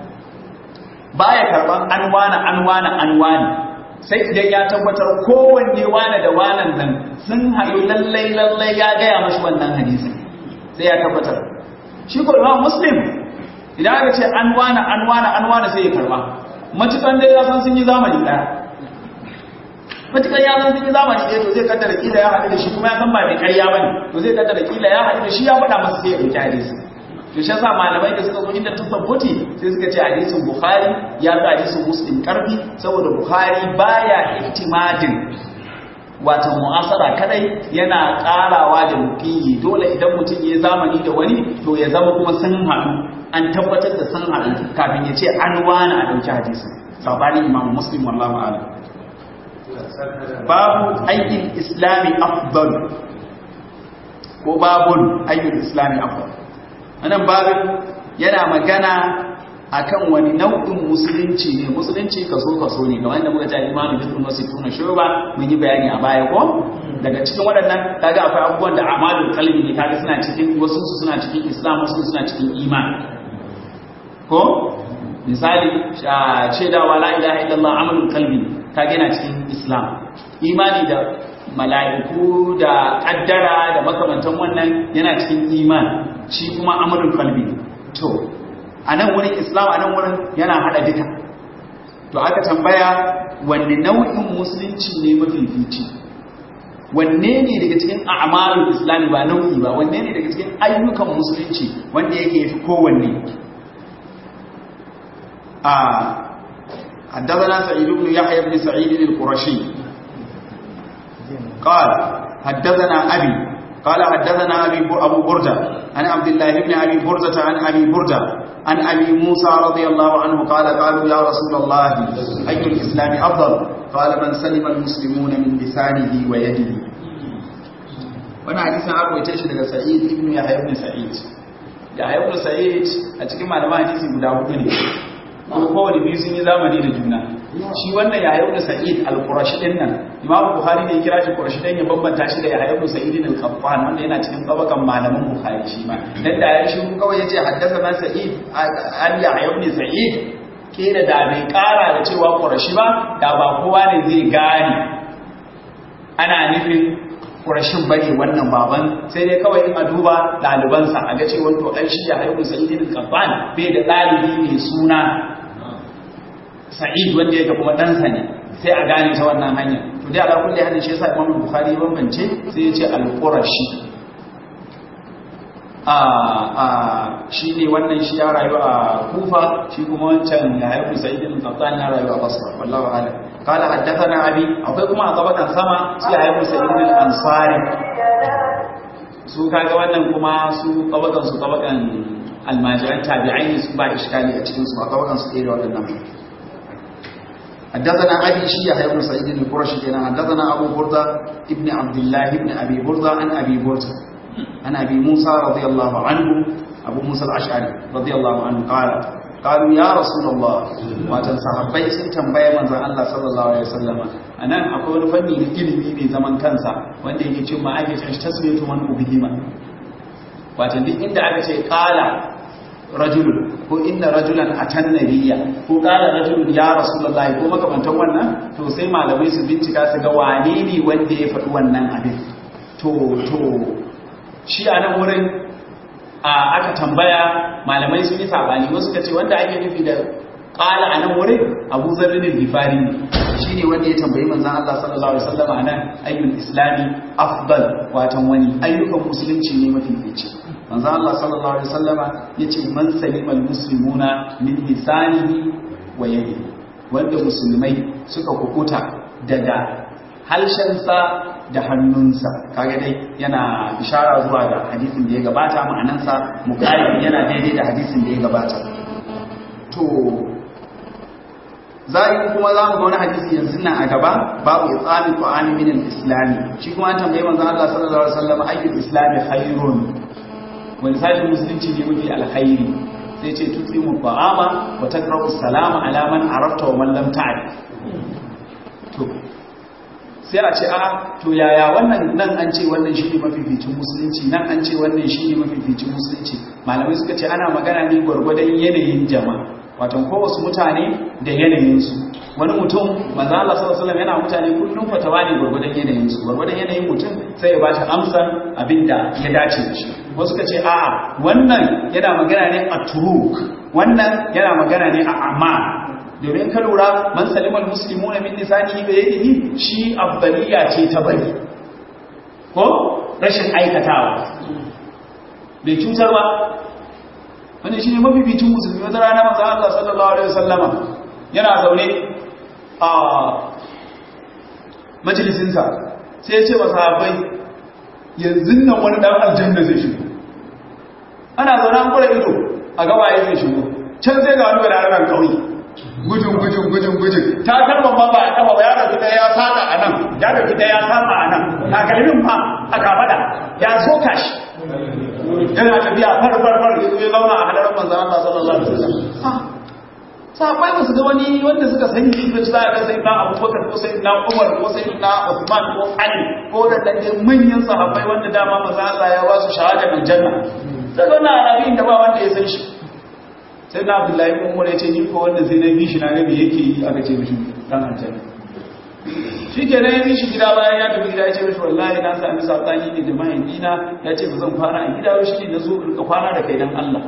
baya karban anwana anwana anwani sai idan ya tabbatar kowanne wane da wanan nan sun haɗu lallai lallai ya gaya mashi wannan hadisi sai ya tabbatar shi ko imam muslim idan aka ce an wane an wane an wane sai ya karba matukan dai ya san sun yi zamani ɗaya matukan ya san sun yi zamani ɗaya to zai kaddara kila ya haɗu da shi kuma ya san ba mai ƙarya bane to zai kaddara kila ya haɗu da shi ya faɗa masa sai ya ɗauki hadisi to shi yasa malamai da suka zo inda tasabbuti sai suka ce hadisin bukhari ya fi hadisin muslim karfi saboda bukhari baya ihtimadin wata mu'asara kadai yana karawa da mukiyi dole idan mutum ya zamani da wani to ya zama kuma sun haɗu an tabbatar da sun haɗu kafin ya ce an wani a ɗauki hadisin sabanin imam muslim wallahu a'lam babu aikin islami afdal ko babun aikin islami afdal wannan babin yana magana akan wani nau'in musulunci ne musulunci kaso kaso ne kamar yadda muka ta imanu bi sunna sittuna shuba mun yi bayani a baya ko daga cikin waɗannan kaga akwai abubuwan da amalul qalbi ne kaga suna cikin wasu su suna cikin islam wasu suna cikin iman ko misali shaidawa la ilaha illallah amalul qalbi kaga yana cikin islam imani da mala'iku da kaddara da makamantan wannan yana cikin iman shi kuma amurin kalbi to a nan wurin islam a nan wurin yana hada duka to aka tambaya wanne nau'in musulunci ne mafifici wanne ne daga cikin a'malul islami ba nau'i ba wanne ne daga cikin ayyukan musulunci wanda yake fi kowanne a حدثنا سعيد بن يحيى بن سعيد القرشي قال حدثنا أبي قال حدثنا أبي أبو بردة عن عبد الله بن أبي بردة عن أبي بردة عن أبي موسى رضي الله عنه قال قالوا يا رسول الله أي الإسلام أفضل قال من سلم المسلمون من لسانه ويده وانا حديثا أبو يتشي لك سعيد ابن يحيى بن سعيد يحيى بن سعيد أتكلم على ما حديثي guda hudu ne kuma kowane biyu sun yi zamani da juna shi wannan yahya ibn sa'id al-qurashi din nan Imam Bukhari ne ya kira shi Qurashi dan ya bambanta shi da Yahya ibn Sa'id al-Qattan wanda yana cikin tabakan malaman Bukhari shi ma dan da ya shi kawai yace haddathana Sa'id an Yahya ibn Sa'id kila da bai kara da cewa Qurashi ba da ba kowa ne zai gane ana nufin Qurashin bane wannan baban sai dai kawai in a duba ɗalibansa a ga cewa to ai shi Yahya ibn Sa'id al-Qattan bai da ɗalibi mai suna Sa'id wanda yake kuma ɗansa ne sai a gane ta wannan hanya to dai ala kulli hadin shi yasa Imam Bukhari bambance sai ya ce al-Qurashi a a shine wannan shi ya rayu a Kufa shi kuma wancan ya haifu Sa'id bin Qattan ya rayu a Basra wallahu a'lam qala haddathana abi akwai kuma a gaban sama sai ya haifu Sa'id bin Ansari su kaga wannan kuma su tabakan su tabakan almajiran tabi'ai su ba iskali a cikin su ba tabakan su ɗaya da waɗannan حدثنا أبي شيخ بن سعيد القرشي كان حدثنا أبو بردة ابن عبد الله ابن أبي بردة عن أبي بردة عن أبي موسى رضي الله عنه أبو موسى الأشعري رضي الله عنه قال قالوا يا رسول الله واتن صحابي sun tambaye manzon Allah sallallahu alaihi wasallam anan akwai wani fanni na ilimi mai zaman kansa wanda yake cewa ake cewa tasmiyatu man ubihima watan duk inda aka ce qala rajulun ko inna rajulan atan nabiyya ko qala rajulun ya rasulullahi ko makamantan wannan to sai malamai su bincika su ga wane ne wanda ya faɗi wannan abin to to shi a nan wurin aka tambaya malamai sun yi sabani wasu ka ce wanda ake nufi da qala a nan wurin Abu Zarr al-Ghifari shine wanda ya tambayi manzon Allah sallallahu alaihi wasallam anan ayyul islami afdal watan wani ayyukan musulunci ne mafi fice manzo Allah sallallahu alaihi wasallama yace man salimal muslimuna min lisanihi wa yadihi wanda musulmai suka kukuta daga halshensa da hannunsa kaga dai yana ishara zuwa ga hadisin da ya gabata ma'anansa muqayyid yana daidai da hadisin da ya gabata to zai kuma za mu ga wani hadisi yanzu nan a gaba babu itsami qur'ani min al-islami shi kuma an tambaye manzo Allah sallallahu alaihi wasallam ayyul islami khairun wani sashen musulunci ne mafi alkhairi sai ce tutsimu ba'ama wa takrahu salama ala man arafta wa man lam ta'rif to sai a ce a to yaya wannan nan an ce wannan shine mafificin musulunci nan an ce wannan shine mafificin musulunci malamai suka ce ana magana ne gwargwadon yanayin jama'a watan ko wasu mutane da yanayinsu wani mutum manzo Allah sallallahu alaihi yana mutane kullum fatawa ne gurgurdan yanayin su gurgurdan yanayin mutum sai ya ba shi amsar abinda ya dace da shi wasu kace a'a wannan yana magana ne a turuk wannan yana magana ne a amma domin ka lura man salimal muslimuna min lisanihi bi yadihi shi afdaliya ce ta bari ko rashin aikatawa bai cutar ba wanda shi ne mafificin musulmi wata rana masu Allah sallallahu Alaihi wasallama yana zaune a majalisinsa sai ya ce wa sahabbai yanzu nan wani ɗan aljanna zai shigo ana zaune an kura ido a gawaye zai shigo can sai ga wani wadanda ƙauye gujin gujin gujin gujin ta kalmar ba ba a kama ba ya rafi ɗaya ya saka a nan ya rafi ɗaya ya saka a nan takalmin ma a kafada ya soka shi yana tafiya far far far ya zauna a hadarin manzan Allah sallallahu alaihi wasallam sahabbai ba su ga wani wanda suka sani shi da za a ga sai na Abubakar ko sai na Umar ko sai na Uthman ko Ali ko da dan manyan sahabbai wanda dama manzan Allah ya ba su shahada min janna sai wannan arabi da ba wanda ya san shi sai na Abdullahi ibn Umar ya ce ni ko wanda sai na bi shi na ga me yake yi aka ce mishi dan aljanna shi ke nan yi shi gida bayan ya tafi gida ya ce mashi wallahi na sami saɓani ne da mahaifina ya ce ba zan kwana a gida shi ne na zo rika kwana da kai don Allah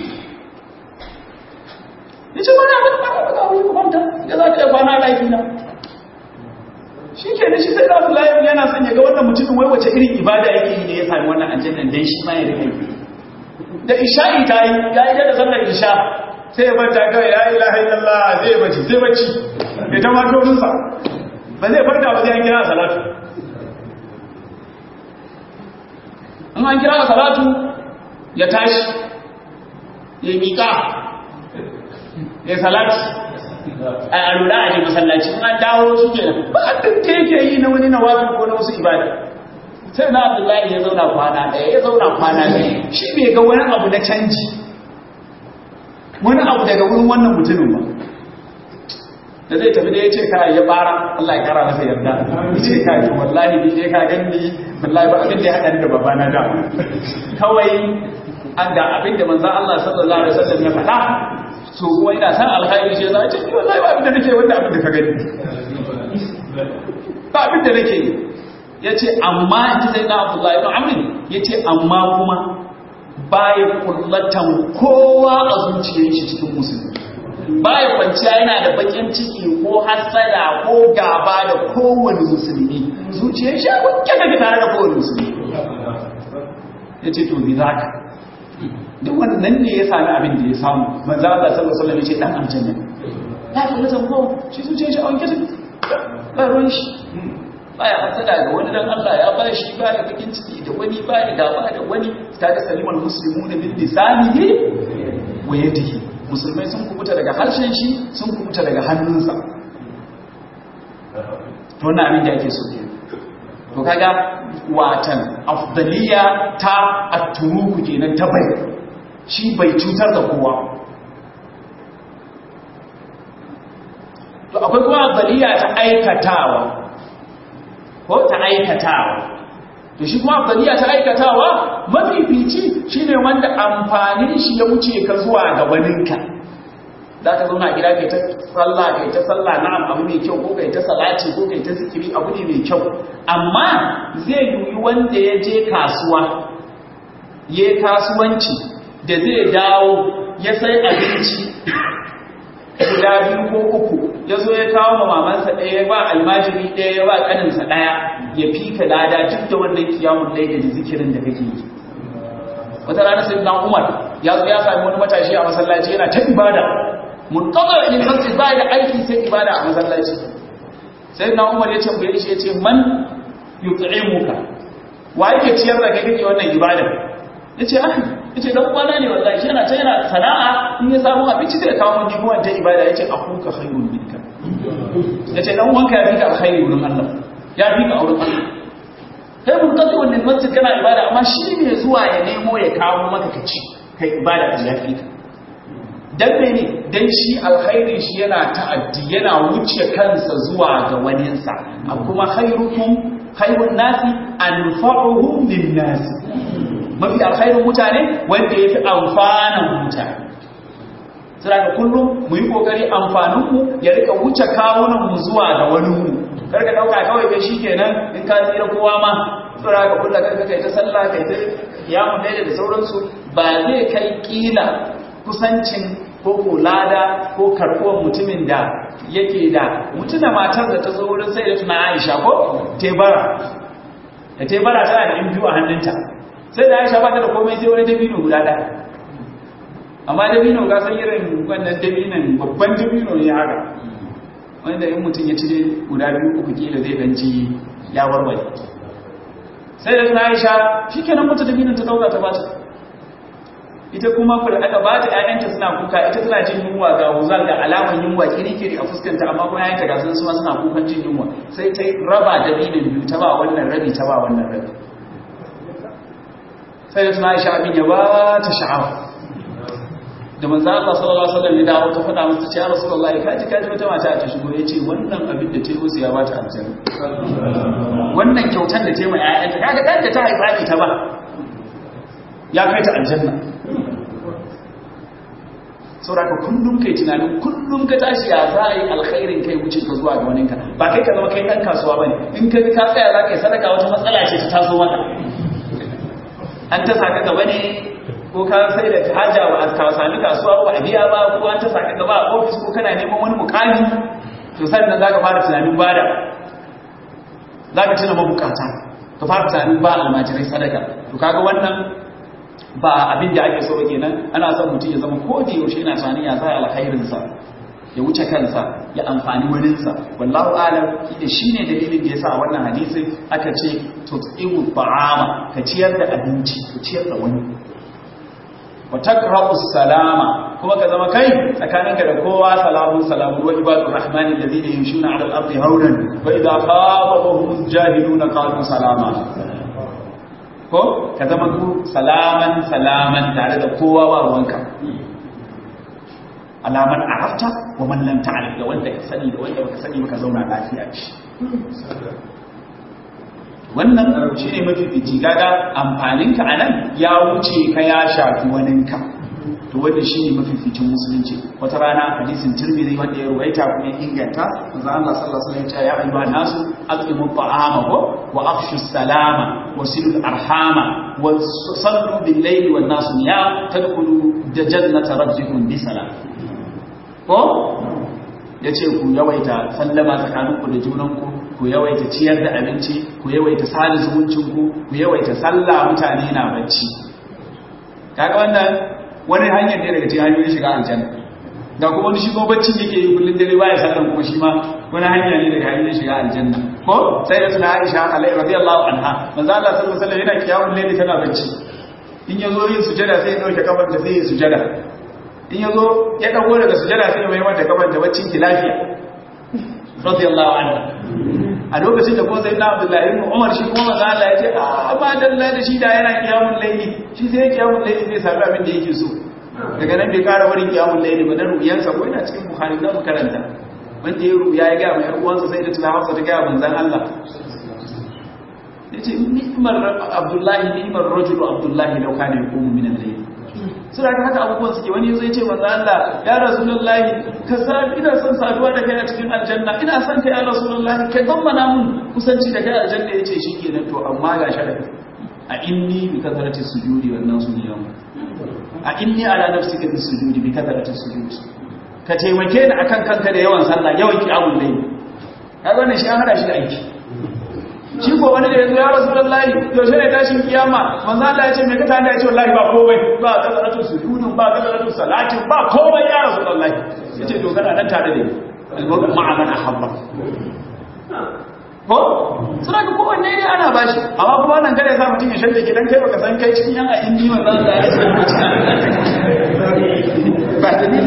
ya ce wani abin kwana da kawai kwanta ya za ka yi kwana da na shi ke da shi sai da Abdullahi yana son ya ga wannan mutumin wai wace irin ibada yake yi ne ya sami wannan aljannan dan shi ma ya rika yi da isha'i ta yi ya yi da sallar isha sai ya banta kawai ya ilaha illallah zai bacci zai bacci ya ta mato nusa ba zai farka ba zai an kira salatu in an kira salatu ya tashi ya miƙa ya salatu a alura a ne masallaci in an dawo shi ke ba a duk yake yi na wani nawafi ko na wasu ibada sai na abdullahi ya zauna kwana ɗaya ya zauna kwana ɗaya shi bai ga wani abu na canji wani abu daga wurin wannan mutumin ba da zai tafi da ya ce kai ya bara Allah ya kara masa yarda ya ce kai to wallahi ni dai ka ganni wallahi ba abin da ya hada da babana da kawai an ga abin da manzon Allah sallallahu alaihi wasallam ya faɗa so kuma ina san alkhairi shi zai ce wallahi ba abin da nake wanda abin da ka gani ba abin da nake yace amma in sai na Abdullahi ibn Amr yace amma kuma baya kullatan kowa a zuciyar shi cikin musulmi baya kwanciya yana da bakin ciki ko hasada ko gaba da kowane musulmi zuciyar shi a wanke daga tare da kowane musulmi yace to bi zaka duk wannan ne ya sami abin da ya samu manzo Allah sallallahu alaihi wasallam yace dan aljanna ya kula da ko shi zuciyar shi a wanke take ba ruwan shi baya hasada ga wani dan Allah ya ba shi ba da bakin ciki da wani ba da gaba da wani ta da saliman muslimuna bil lisanihi wa yadihi musulmai sun kubuta daga harshen shi sun kubuta daga hannunsa to wannan abin da ake so ke to kaga watan afdaliya ta at-turuku kenan ta bai shi bai cutar da kowa to akwai kuma afdaliya ta aikatawa ko ta aikatawa to shi kuma afdaliya ta aikatawa mafifici shine wanda amfanin shi ya wuce ka zuwa ga waninka za ka zauna a gida kai ta sallah kai ta sallah na'am abu mai kyau ko kai ta salati ko kai ta zikiri abu ne mai kyau amma zai yi wanda ya je kasuwa ya kasuwanci da zai dawo ya sai abinci guda biyu ko uku ya zo ya kawo ma mamansa ɗaya ba almajiri ɗaya ya ba ƙaninsa ɗaya ya fi ka lada duk da wannan kiyamun laida da zikirin da kake yi wata rana sai dan umar ya zo ya sami wani matashi a masallaci yana ta ibada mun kaga in kansa ba da aiki sai ibada a masallaci sai dan umar ya tambaye shi ya ce man yut'imuka wa yake ciyar da kai kake wannan ibada yace ah yace dan uwana ne wallahi shi yana ta yana sana'a in ya samu abinci da kawo mun jikin wannan ibada yace akuka khairun minka yace dan uwanka ya fika alkhairi wurin Allah ya fika auren Allah kai mun kace wannan masjid kana ibada amma shi ne zuwa ya nemo ya kawo maka kaci kai ibada da ya fika dan mene dan shi alkhairi shi yana ta'addi yana wuce kansa zuwa ga waninsa kuma khairukum khairun nasi anfa'uhum lin nasi mafi alkhairin mutane wanda ya fi amfanin mutane suna da kullum mu yi kokari amfaninmu ya rika wuce kawunanmu zuwa ga waninmu karka dauka kawai kai shi kenan in ka tsira kowa ma tsira ga kulla karka kai ta sallah kai ta yamun daida da sauransu ba zai kai kila kusancin ko kulada ko karɓuwar mutumin da yake da mutuna matar da ta zo wurin sai da tuna aisha ko tebara da tebara tana da in biyu a hannunta sai da aisha ba ta da komai sai wani dabino guda ɗaya amma dabino ga san irin wannan dabinon babban dabino ne haka wanda in mutum ya cire guda biyu uku kila zai dan ci ya warware sai da aisha shikenan mutum dabinon ta dauka ta bata ita kuma fara aka bata ƴaƴanta suna kuka ita tana jin yunwa ga wuzal da alaman yunwa kirikiri a fuskanta amma kuma ƴaƴanta ga sun suna kukan jin yunwa sai ta raba dabinon biyu ta ba wannan rabi ta ba wannan rabi sai da tuna aisha abin ya ba ta sha'awa da manzo Allah sallallahu alaihi wasallam ya dawo ta faɗa masa cewa Rasulullahi kaji kaji wata mata ta shigo yace wannan abin da ta yi ya bata aljanna wannan kyautan da ta yi ma ƴaƴanta kaga dan da ta haifa ne ta ba ya kai ta aljanna saboda kullum kai tunanin kullum ka tashi ya za a yi alkhairin kai wuce ka zuwa ga waninka ba kai ka zama kai dan kasuwa bane in ka ka tsaya za ka yi sadaka wata matsala ce ta taso maka an ta saka gaba ne ko ka sai da haja ba ka sami kasuwa ba a biya ba ko an ta saka gaba a ofis ko kana neman wani mukami to sannan zaka fara tunanin bada zaka tuna mabukata ka fara tunanin ba almajirai sadaka to kaga wannan ba abin da ake so kenan ana son mutum ya zama ko da yaushe yana tunanin ya sa alkhairin sa ya wuce kansa ya amfani waninsa wallahu alam da shine dalilin da yasa wannan hadisi aka ce tut'imu ta'ama ka ciyar da abinci ka ciyar da wani wa takra'u salama kuma ka zama kai tsakaninka da kowa salamun salamun wa ibadur rahmani alladhina yamshuna 'ala al-ardi hawlan wa idha khatabahum jahiluna qalu salama ko ka zama ku salaman salaman tare da kowa ba ruwanka alaman arafta wa man lam ta'rif da wanda ka sani da wanda baka sani baka zauna lafiya shi wannan shine mafifici gaga amfaninka anan ya wuce ka ya shafi waninka to wanda shine mafificin musulunci wata rana hadisin tirmidhi wanda ya ruwaita kuma ya inganta manzo Allah sallallahu alaihi wasallam ya ayyuha nasu aqimu ta'ama wa afshu salama wa silu arhama wa sallu bil layli wan nas niyam tadkhulu jannata rabbikum bi salam ko yace ku yawaita sallama tsakaninku da junanku ku yawaita ciyar da abinci ku yawaita sada zumuncinku ku yawaita sallah mutane na bacci kaga wannan wani hanyar ne daga cikin hanyoyin shiga aljanna da kuma wani shigo baccin yake yi kullun dare baya sallan kuma shi ma wani hanya ne daga hanyoyin shiga aljanna ko sai da suna Aisha alaihi radiyallahu anha manzo Allah sallallahu alaihi wasallam yana kiyawun laili tana bacci in yazo yin sujada sai ya dauke kafar da sai ya sujada in yazo ya dago daga sujada sai ya mai mata kafar da baccin ki lafiya radiyallahu anha a lokacin da ko sai na Abdullahi ibn Umar shi kuma manzo Allah ya ce a ba dalla da shi da yana kiyamul laili shi sai kiyamul laili zai sami abin da yake so daga nan bai kara wurin kiyamul laili ba na ruyansa ko yana cikin Bukhari da karanta wanda ya ruya ya ga mai yar uwansa sai da tilawarsa ta ga manzon Allah yace ni'mar Abdullahi ni'mar rajul Abdullahi law kana yaqumu min al-layl suna ga haka abubuwan suke wani zai ce manzo Allah ya rasulullahi ka sa ina son saduwa da kai a cikin aljanna ina son kai ya rasulullahi kai gammana mun kusanci da kai aljanna yace shikenan to amma ga sharadi a inni bi kasarati sujudi wannan su ne yau a inni ala nafsika bi sujudi bi kasarati sujudi ka taimake ni akan kanka da yawan sallah yawan kiyamul layl kaga wannan shi an hada shi da aiki shi ko wani da yanzu ya rasulullahi yaushe ne tashin kiyama manzo Allah ya ce me ka tanda ya ce wallahi ba komai ba kasaratu sujudun ba kasaratu salatin ba komai ya rasulullahi yace to kana nan tare da ni almu'min ma'a man ahabba ko suna ga kowanne ne ana bashi amma kuma nan kada ya sa mutum ya shalle gidan kai baka san kai cikin yan a indi manzo Allah ya ce ba ta ni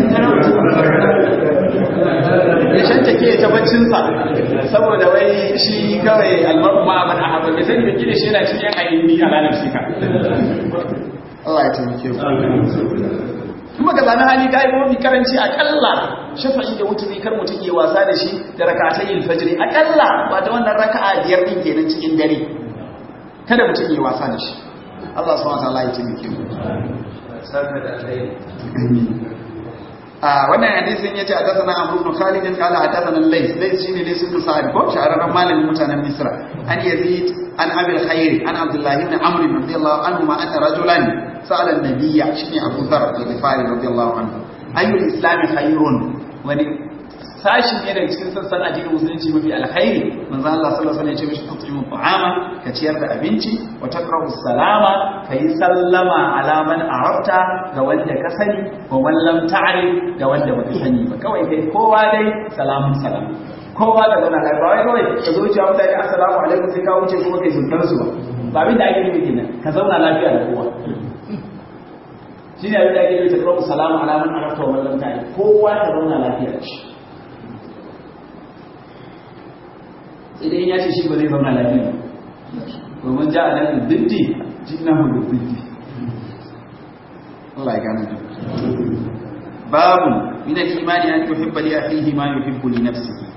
ya shanta ke ta baccinsa saboda wai shi kawai almaru ma man ahabba bai sani bai gida shi yana cikin ayyuki a ranar shi ka Allah ya taimake ku kuma ga zane hali ka yi mafi karanci akalla shafa'i da wuturi kar mutum yi wasa da shi da rakatayin fajiri akalla ba da wannan raka'a biyar din kenan cikin dare kada mutum yi wasa da shi Allah subhanahu wa ta'ala ya taimake mu sarka da alheri wannan hadisin yace hadathana Amr ibn Khalid qala hadathana Lays Lays shine Lays ibn Sa'id ko shahararren malamin mutanen Misra an Yazid an Abi al-Khair an Abdullah ibn Amr radiyallahu anhu ma ata rajulan sa'ala an-nabiyya shine Abu Dharr al-Ghifari radiyallahu anhu ayyul islam khairun wani sashi ne daga cikin sassan addinin musulunci mafi alkhairi manzo Allah sallallahu alaihi wasallam ya ce mishi tu'imu ta'ama ka ciyar da abinci wa taqra'u salama kai sallama ala man arafta ga wanda ka sani wa man lam ta'rif ga wanda baka sani ba kawai kai kowa dai salamun salam kowa da zauna kai ba wai kawai ka zo cewa mutane assalamu alaikum sai ka wuce kuma kai zuntar su ba ba abin da ake nufi kenan ka zauna lafiya da kowa shine abin da ake nufi taqra'u salama ala man arafta wa man lam ta'rif kowa ka zauna lafiya da shi idan ya ce shi ba zai zauna lafiya domin ja a nan diddi jina hudu diddi Allah ya gane da babu min al-imani an yuhibba li akhihi ma yuhibbu li nafsihi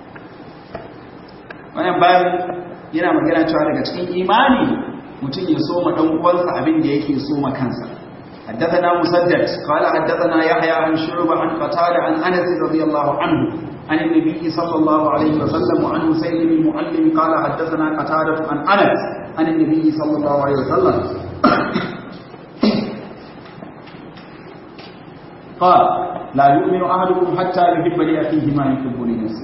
wannan babu yana magana cewa daga cikin imani mutum ya so ma dan uwansa abin da yake so ma kansa حدثنا مسدد قال حدثنا يحيى عن شعبة عن قتادة عن أنس رضي الله عنه عن النبي صلى الله عليه وسلم وعن سيد المعلم قال حدثنا قتادة عن أنس عن النبي صلى الله عليه وسلم قال لا يؤمن أحدكم حتى يحب لأخيه ما يحب لنفسه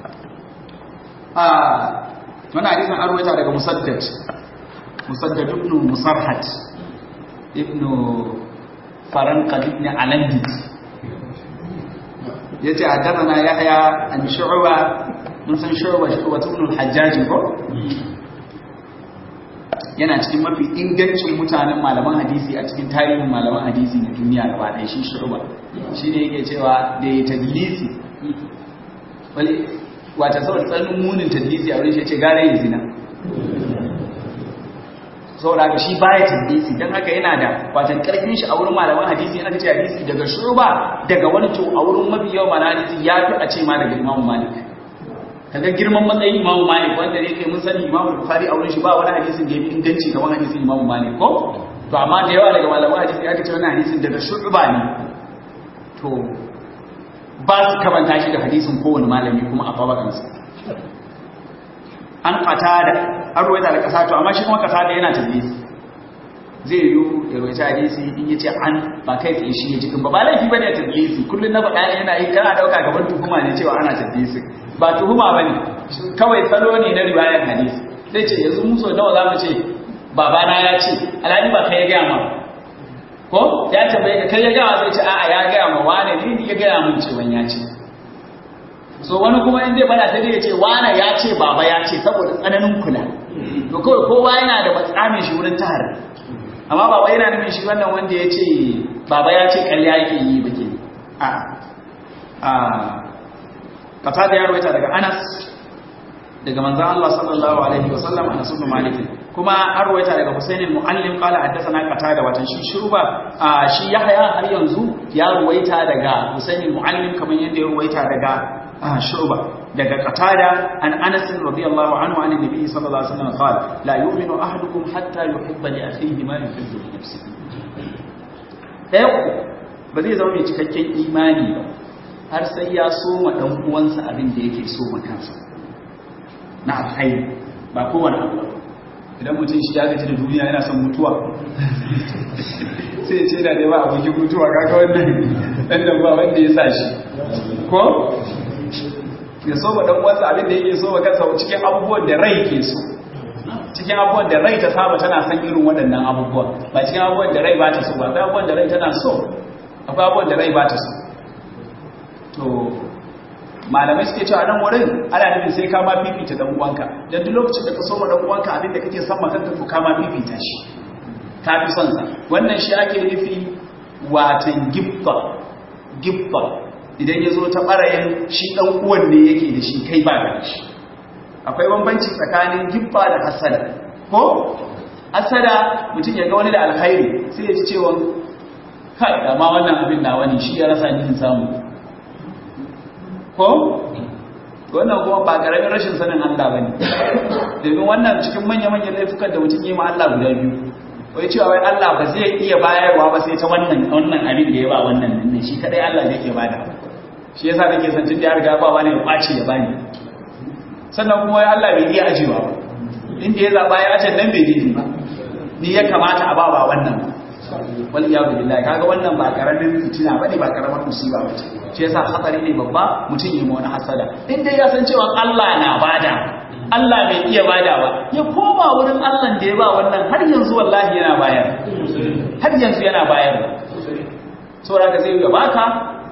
آه من حديث أروي هذا مسدد مسدد ابن مصرحت ابن فرنقد ابن علندد ya ce haddana yahya an shu'ba mun san shu'ba shu'ba ibn al-hajjaj ko yana cikin mafi ingancin mutanen malaman hadisi a cikin tarihin malaman hadisi na duniya gaba ɗaya shi shu'ba shine yake cewa da ya tadlisi wale wata saboda tsanin munin tadlisi a wurin shi ce gare yin zina saboda haka shi baya tadlisi dan haka yana da watan karfin shi a wurin malaman hadisi aka ce hadisi daga shuba daga wani to a wurin mafi yawan malaman hadisi ya fi a ce ma daga Imam Malik kaga girman matsayin Imam Malik wanda ne kai mun sani Imam Bukhari a wurin shi ba wani hadisin da ya fi inganci kamar hadisin Imam Malik ko to amma da yawa daga malaman hadisi aka ce wannan hadisin daga shuba ne to ba su kabanta shi da hadisin kowane malami kuma a babakansa an kata da an ruwaita da kasa to amma shi kuma kasa da yana tabbisi zai yi ya ruwaita hadisi in yace an ba kai tsaye shi ya jikin ba ba laifi bane ya tabbisi kullun na faɗa yana yi kana dauka gaban tuhuma ne cewa ana tabbisi ba tuhuma bane kawai salo ne na riwayar hadisi zai ce yanzu muso nawa zamu ce babana ya ce alhali ba kai ya gaya ma ko ya tambaye ka kai ya gaya zai ce a'a ya gaya ma wane ne ya gaya mun ce ban ya ce so wani kuma in zai bada sai ya ce wane ya ce baba ya ce saboda tsananin kula to kawai kowa yana da matsamin shi wurin tahar amma baba yana nufin shi wannan wanda ya ce baba ya ce ƙarya yake yi bake a a kata da ya rawaita daga Anas daga manzon Allah sallallahu alaihi wasallam Anas ibn Malik kuma an rawaita daga Husayn al-Muallim qala haddathana qatada watan shi shuruba shi Yahya har yanzu ya rawaita daga Husayn al-Muallim kamar yadda ya rawaita daga shuruba daga qatada an Anas radiyallahu anhu an nabi sallallahu alaihi wasallam qala la yu'minu ahadukum hatta yuhibba li akhihi ma yuhibbu li nafsihi dai ba zai zama mai cikakken imani ba har sai ya so ma dan uwansa abin da yake so ma kansa na alkhairi ba kowane abu idan mutum shi ya gaji da duniya yana son mutuwa sai ce da ba abokin mutuwa kaka wannan dan da ba wanda ya sa shi ko ya so ba dan uwansa abin da yake so ba kansa cikin abubuwan da rai ke so cikin abubuwan da rai ta saba tana son irin waɗannan abubuwan ba cikin abubuwan da rai ba ta so ba akwai abubuwan da rai tana so akwai abubuwan da rai ba ta so to malamai suke cewa nan wurin ana nufin sai ka ma fifita dan uwanka dan duk lokacin da ka so ma dan uwanka abin da kake son ma kanka to ka ma fifita shi ka fi son sa wannan shi ake nufi watan gibba gibba idan ya zo ta barayin shi dan uwan ne yake da shi kai ba da shi akwai bambanci tsakanin gibba da hasada ko hasada mutum ya ga wani da alkhairi sai ya ci cewa kai da ma wannan abin na wani shi ya rasa ni samu ko wannan kuma ba karamin rashin sanin Allah ba ne domin wannan cikin manya-manyan laifukan da mutum yi ma Allah guda biyu wai cewa wai Allah ba zai iya bayarwa ba sai ta wannan wannan abin da ya ba wannan nan shi kadai Allah zai iya bada shi yasa nake san tun da ya riga ba wani ya kwace ya bani sannan kuma wai Allah bai iya ajewa ba inda ya zaba ya aje nan bai daidai ba ni ya kamata a ba ba wannan wal iyadu billahi kaga wannan ba karamin fitina bane ba karamar musiba bace shi yasa hatsari ne babba mutum yi wani hasada in dai ya san cewa Allah na bada Allah bai iya badawa ya koma wurin Allah da ya ba wannan har yanzu wallahi yana bayar har yanzu yana bayar saboda ka sai ya baka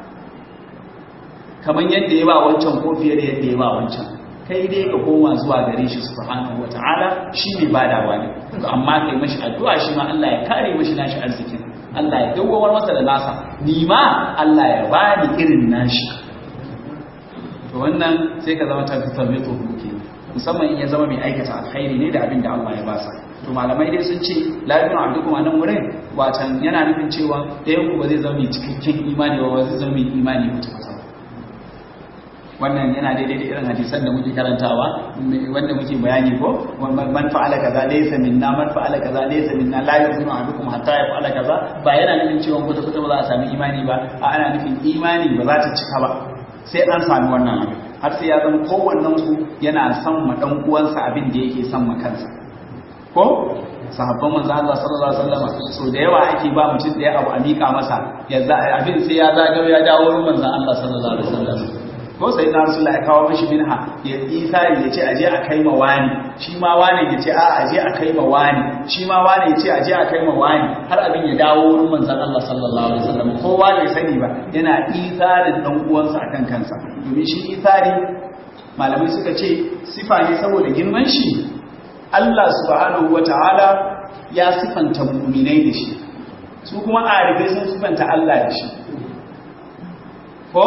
kamar yadda ya ba wancan ko fiye da yadda ya ba wancan kai dai ka koma zuwa gare shi subhanahu wataala shi ne badawa ne amma kai mashi addu'a shi ma Allah ya kare mashi nashi arzikin Allah ya dawowar masa da nasa ni ma Allah ya bani irin nashi to wannan sai ka zama tafi tabbito hukuki musamman in ya zama mai aikata alkhairi ne da abin da Allah ya basa to malamai dai sun ce lafiyar abdukum a nan wurin watan yana nufin cewa ɗayan ku ba zai zama mai cikakken imani ba zai zama mai imani mutum wannan yana daidai da irin hadisan da muke karantawa wanda muke bayani ko man fa'ala kaza laysa minna man fa'ala kaza laysa minna la yuzinu ahadukum hatta yaf'ala kaza ba yana nufin cewa kuta kuta ba za a sami imani ba a ana nufin imani ba za ta cika ba sai an sami wannan abin har sai ya zama kowannen ku yana son ma dan uwansa abin da yake son ma kansa ko sahabban manzo Allah sallallahu alaihi wasallam so da yawa ake ba mutum da ya abu a mika masa yanzu abin sai ya zagayo ya dawo wurin manzo Allah sallallahu alaihi wasallam ko sai na rasulullah ya kawo mishi minha ya isa ya ce aje a kai ma wani shi ma wani ya ce a aje a kai ma wani shi ma wani ya ce aje a kai ma wani har abin ya dawo wurin manzon Allah sallallahu alaihi wasallam kowa bai sani ba yana isarin dan uwansa akan kansa domin shi isari malamai suka ce sifa ne saboda girman shi Allah subhanahu wataala ya sifanta mu'minai da shi su kuma arifai sun sifanta Allah da shi ko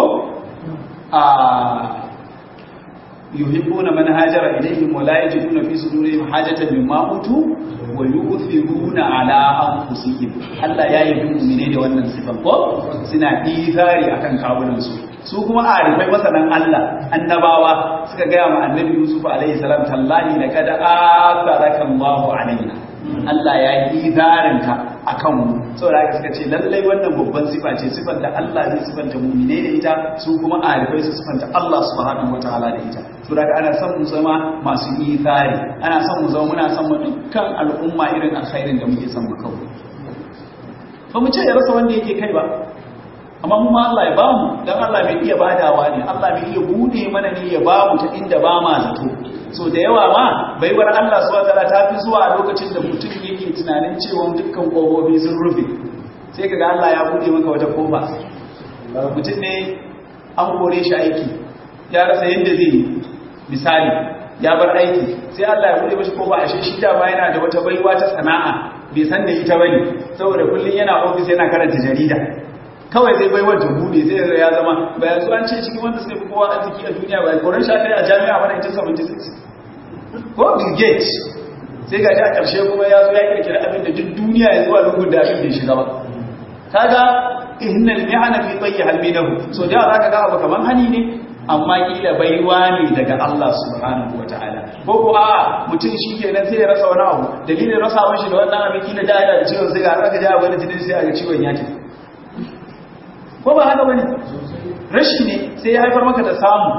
yuhibbuna man hajara ilayhim wa la yajiduna fi sudurihim hajatan mimma utu wa wa yu'thiruna ala anfusihim Allah ya yi mu'mine da wannan sifan ko suna izari akan kawunan su su kuma arifai masanan Allah annabawa suka gaya ma annabi Yusuf alaihi salam tallahi laqad atharaka Allahu alaina Allah ya yi izarinka akan mu saboda haka suka ce lallai wannan babban sifa ce sifar da Allah zai sifanta mu'mine da ita su kuma arifai su sifanta Allah subhanahu wataala da ita saboda haka ana son mu zama masu izari ana son mu zama muna son mu dukkan al'umma irin alkhairin da muke son mu kawo ba mu ce ya rasa wanda yake kai ba amma mu ma Allah ya ba mu dan Allah mai iya badawa ne Allah mai iya bude mana ne ya ba mu ta inda ba ma zato so da yawa ma baiwar Allah subhanahu wataala ta fi zuwa lokacin da mutum yake tunanin cewa dukkan kofofi sun rufe sai kaga Allah ya bude maka wata kofa mutum ne an kore shi aiki ya rasa yadda zai yi misali ya bar aiki sai Allah ya bude mashi kofa ashe shi da ba yana da wata baiwa ta sana'a bai san da ita bane saboda kullun yana ofis yana karanta jarida kawai zai bai wajen bude sai ya zama bayan su an ce cikin wanda sai kowa arziki a duniya bayan koren sha kai a jami'a wani 1976 ko bill gates sai ga a ƙarshe kuma ya zo ya kirkira abin da duk duniya ya zuwa lungun da abin da ya shiga ba kaga innal mi'ana fi tayyi halminahu so da zaka ga abu kaman hani ne amma kila baiwa ne daga Allah subhanahu wataala ko ko a mutum shi kenan sai ya rasa wani abu dalilin rasa shi da wannan abin kila da ya da ciwon sai ga aka ja wani jinin sai a ga ciwon ya tafi ko ba haka bane rashi ne sai ya haifar maka da samu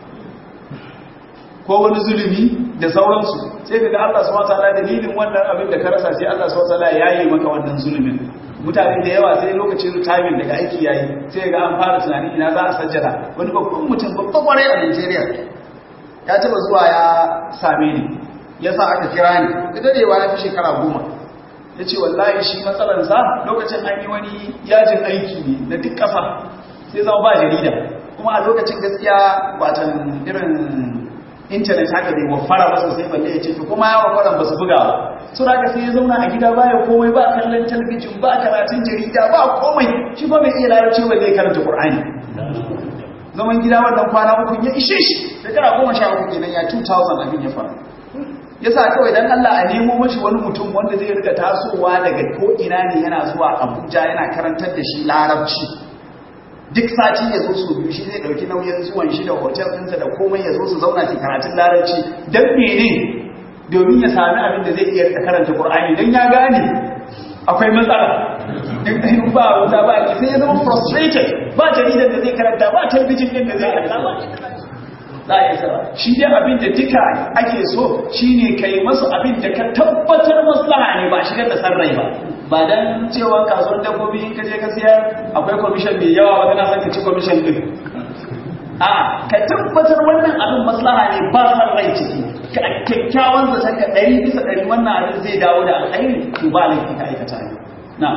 ko wani zulumi da sauransu sai kaga Allah subhanahu wataala dalilin wannan abin da ka rasa sai Allah subhanahu wataala ya yi maka wannan zulumin mutane da yawa sai lokacin retirement daga aiki yayi sai ga an fara tunani ina za a sajjada wani babban mutum babban kwarai a Najeriya ya taba zuwa ya same ni yasa aka kira ni da dadewa ya fi shekara goma ya ce wallahi shi matsalansa lokacin an yi wani yajin aiki ne na duk ƙasa sai zama ba jarida kuma a lokacin gaskiya watan irin intanet haka bai wafara masa sai balle ya ce to kuma ya wafara ba su buga ba su da sai ya zauna a gida baya komai ba kallon talabijin ba karatun jarida ba komai shi ba mai iya larabci ba zai karanta qur'ani zaman gida wannan kwana uku ya ishe shi shekara goma sha uku kenan ya 2000 abin ya faru yasa kawai dan Allah a nemo mashi wani mutum wanda zai rika tasowa daga ko ina ne yana zuwa Abuja yana karantar da shi larabci duk sati ya zo su biyu shi zai dauki nauyin zuwan shi da hotel ɗinsa da komai ya zo su zauna su karatun larabci dan mene domin ya sami abin da zai iya rika karanta Qur'ani dan ya gane akwai matsala duk ba wuta ba sai ya zama frustrated ba jaridar da zai karanta ba talabijin din da zai karanta za a yi sara shi dai abin da duka ake so shine kai masu abin da ka tabbatar maslaha ne ba shigar da sarrai ba ba dan cewa kasuwar dabbobi in ka je ka siyar akwai commission mai yawa ba kana son ka ci commission din a ka tabbatar wannan abin maslaha ne ba sarrai ciki ka kyakkyawan zaton ka ɗari bisa ɗari wannan abin zai dawo da alkhairi to ba laifi ka aikata ne na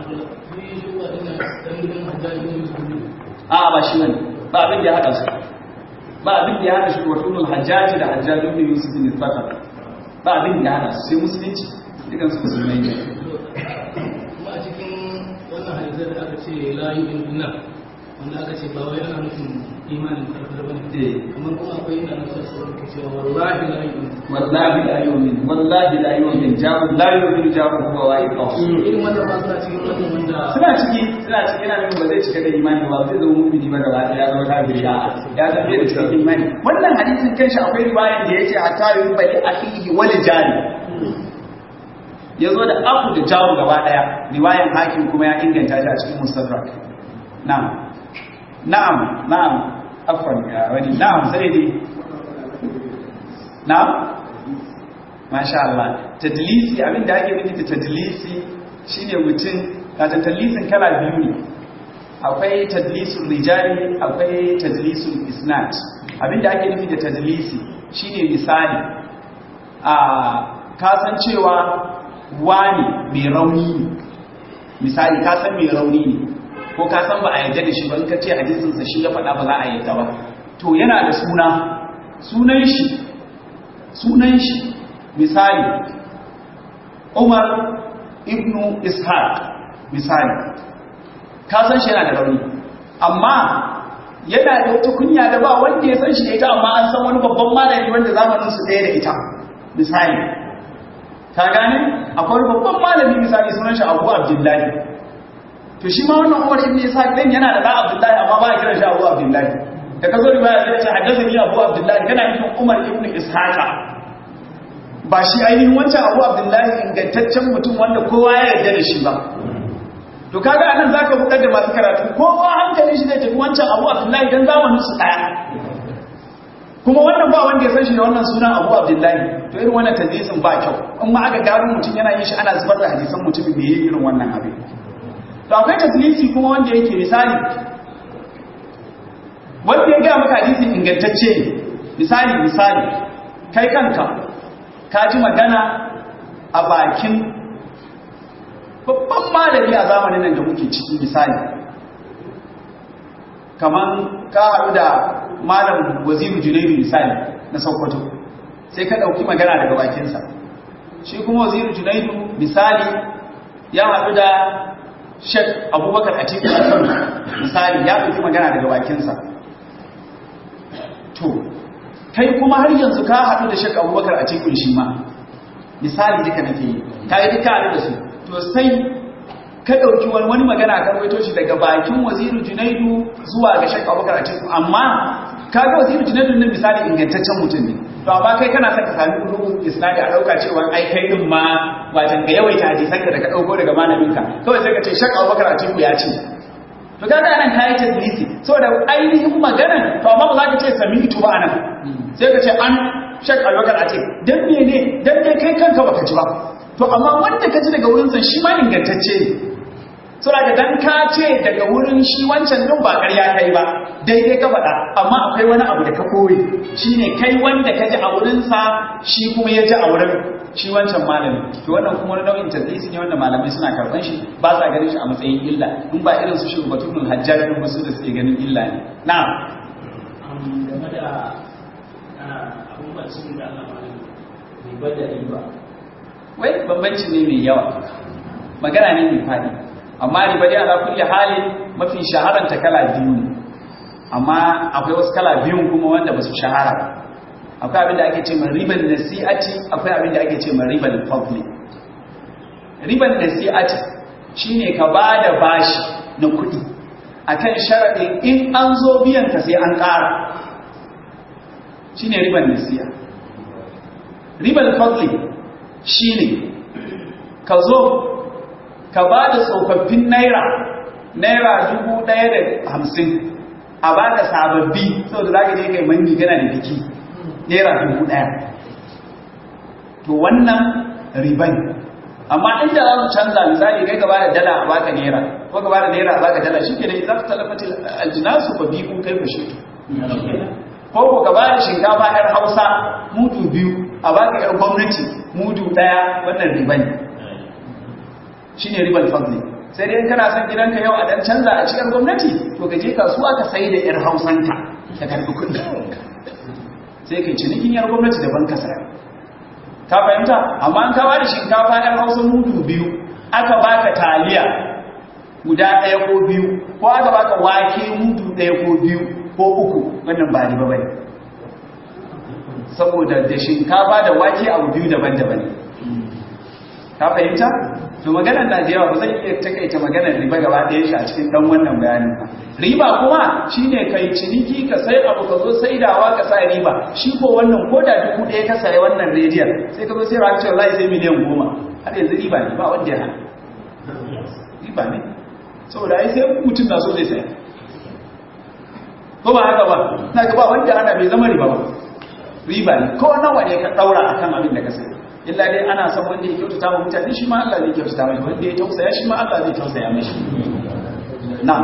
a ba shi wani ba abin da ya haɗa su ba abin da ya hana shi watunul hajjaji da hajjaji ibn yusuf bin fakar ba abin da ya hana sai musulunci dukan su musulmai ne kuma a cikin wannan hadisar da aka ce la yu'minu billah wanda aka ce ba wai ana nufin imanin karfar bane eh kamar kuma akwai ina nufin sauran ke cewa wallahi la yu'minu wallahi la yu'min wallahi la yu'min jabu la yu'min jabu huwa wa iqas irin wannan ma suna cikin wannan wanda suna ciki suna ciki yana nufin ba zai cika da imani ba zai zama mu'mini ba gaba ɗaya ya zama kafiri a ya zama da cikin imani wannan hadisin kanshi akwai riwayan da yace hatta yubali akhihi wal jari yazo da abu da jaru gaba ɗaya riwayan hakim kuma ya inganta shi a cikin mustadrak na'am na'am na'am afwan ya wani na'am sai dai na'am masha Allah tadlisi abinda ake nufi da tadlisi shine mutum ka tadlisin kala biyu ne akwai tadlisul rijali akwai tadlisul isnad abinda ake nufi da tadlisi shine misali a kasancewa wani mai rauni ne misali kasan mai rauni ne ko kasan ba a yarda da shi ba in ka ce hadisinsa shi ya faɗa ba za a yarda ba to yana da suna sunan shi sunan shi misali Umar ibnu Ishaq misali ka san shi yana da rauni amma yana da wata kunya da ba wanda ya san shi da ita amma an san wani babban malami wanda zamanin su ɗaya da ita misali ka gane akwai babban malami misali sunan shi Abu Abdullahi to shi ma wannan Umar ibn Isa dan yana da da Abdullahi amma ba ya kiran shi Abu Abdullahi da kazo riwaya sai ce haddathani Abu Abdullahi kana nufin Umar ibn Ishaqa ba shi ainihin wancan Abu Abdullahi ingantaccen mutum wanda kowa ya yarda da shi ba to kaga anan zaka buƙar da masu karatu kowa hankalin shi zai tafi wancan Abu Abdullahi dan zamanin su daya kuma wannan ba wanda ya san shi da wannan sunan Abu Abdullahi to irin wannan tadlisin ba kyau in ma aka gano mutum yana yin shi ana zubar da hadisan mutumin da yayi irin wannan abin to akwai tadlisi kuma wanda yake misali wanda ya ga maka hadisi ingantacce ne misali misali kai kanka ka ji magana a bakin babban malami a zamanin nan da muke ciki misali kaman ka haɗu da malam waziru junairu misali na sokoto sai ka ɗauki magana daga bakinsa shi kuma waziru junairu misali ya haɗu da shek abubakar a cikin kano misali ya ɗauki magana daga bakinsa to kai kuma har yanzu ka haɗu da shek abubakar a cikin shi ma misali duka nake yi ka yi duka haɗu da su to sai ka ɗauki wani wani magana ka rawaito shi daga bakin waziru junaidu zuwa ga shek abubakar a cikin amma ka ga waziru junaidu nan misali ingantaccen mutum ne to amma kai kana son ka sami rubu isnadi a ɗauka cewa ai kai din ma wajen ga yawaita hadisan ka da ka ɗauko daga malaminka kawai sai ka ce shek abubakar a cikin ya ce to kaga anan ka yi tadlisi saboda ainihin maganan to amma ba za ka ce sami ito ba anan sai ka ce an shek abubakar a ce dan mene dan dai kai kanka baka ji ba to amma wanda ka ji daga wurinsa shi ma ingantacce ne saboda dan ka ce daga wurin shi wancan din ba ƙarya kai ba daidai ka faɗa amma akwai wani abu da ka koyi shine kai wanda ka ji a wurinsa shi kuma ya ji a wurin shi wancan malami to wannan kuma wani nau'in tadlisi ne wanda malamai suna karɓan shi ba sa ganin shi a matsayin illa in ba irin su shugabatun hajjar din wasu da suke ganin illa ne na'am game da abubuwan da Allah ba da riba wai bambanci ne mai yawa magana ne mai faɗi amma riba dai ala kulli halin mafi shaharanta kala biyu ne amma akwai wasu kala biyun kuma wanda ba su shahara ba akwai abin da ake ce ma riban nasi'ati akwai abin da ake ce ma riban fadli riban nasi'ati shine ka ba da bashi na kuɗi akan sharaɗin in an zo biyan ka sai an ƙara shine riban nasi'a riban fadli shine ka zo ka ba da tsofaffin naira naira dubu ɗaya da hamsin a ba da sababbi saboda za ka je kai manni gana da biki naira dubu ɗaya to wannan riban amma inda za su canza misali kai ka ba da dala a baka naira ko ka ba da naira a baka dala shi ke da za ka talafata aljinasu ba biyu kai ba shi ko ko ka ba da shinkafa yar hausa mudu biyu a baka yar gwamnati mudu ɗaya wannan riban ne shi ne ribar fadli sai dai kana son gidanka yau a dan canza a cikin gwamnati to ka je kasuwa ka sai da yar hausanka ka karbi kuɗi sai kai cinikin yar gwamnati daban ka sayar ka fahimta amma an kawo da shinkafa yar hausa mudu biyu aka baka taliya guda ɗaya ko biyu ko aka baka wake mudu ɗaya ko biyu ko uku wannan ba riba bane saboda da shinkafa da wake abu biyu daban-daban ka fahimta to maganar na da yawa ba zan iya takaita maganar riba gaba ɗaya shi a cikin ɗan wannan bayanin ba riba kuma shine kai ciniki ka sai abu ka zo saidawa ka sa riba shi ko wannan ko da dubu ɗaya ka sayi wannan rediyon sai ka zo sai rafi cewa sai miliyan goma har yanzu riba ne ba wanda ya hana riba ne saboda ai sai mutum na so zai saya ko ba haka ba na ga ba wanda ana bai zama riba ba riba ne ko nawa ne ka ɗaura akan abin da ka sayi illa dai ana son wanda ya kyautata wa mutane shi ma Allah zai kyautata mai wanda ya tausaya shi ma Allah zai tausaya mai na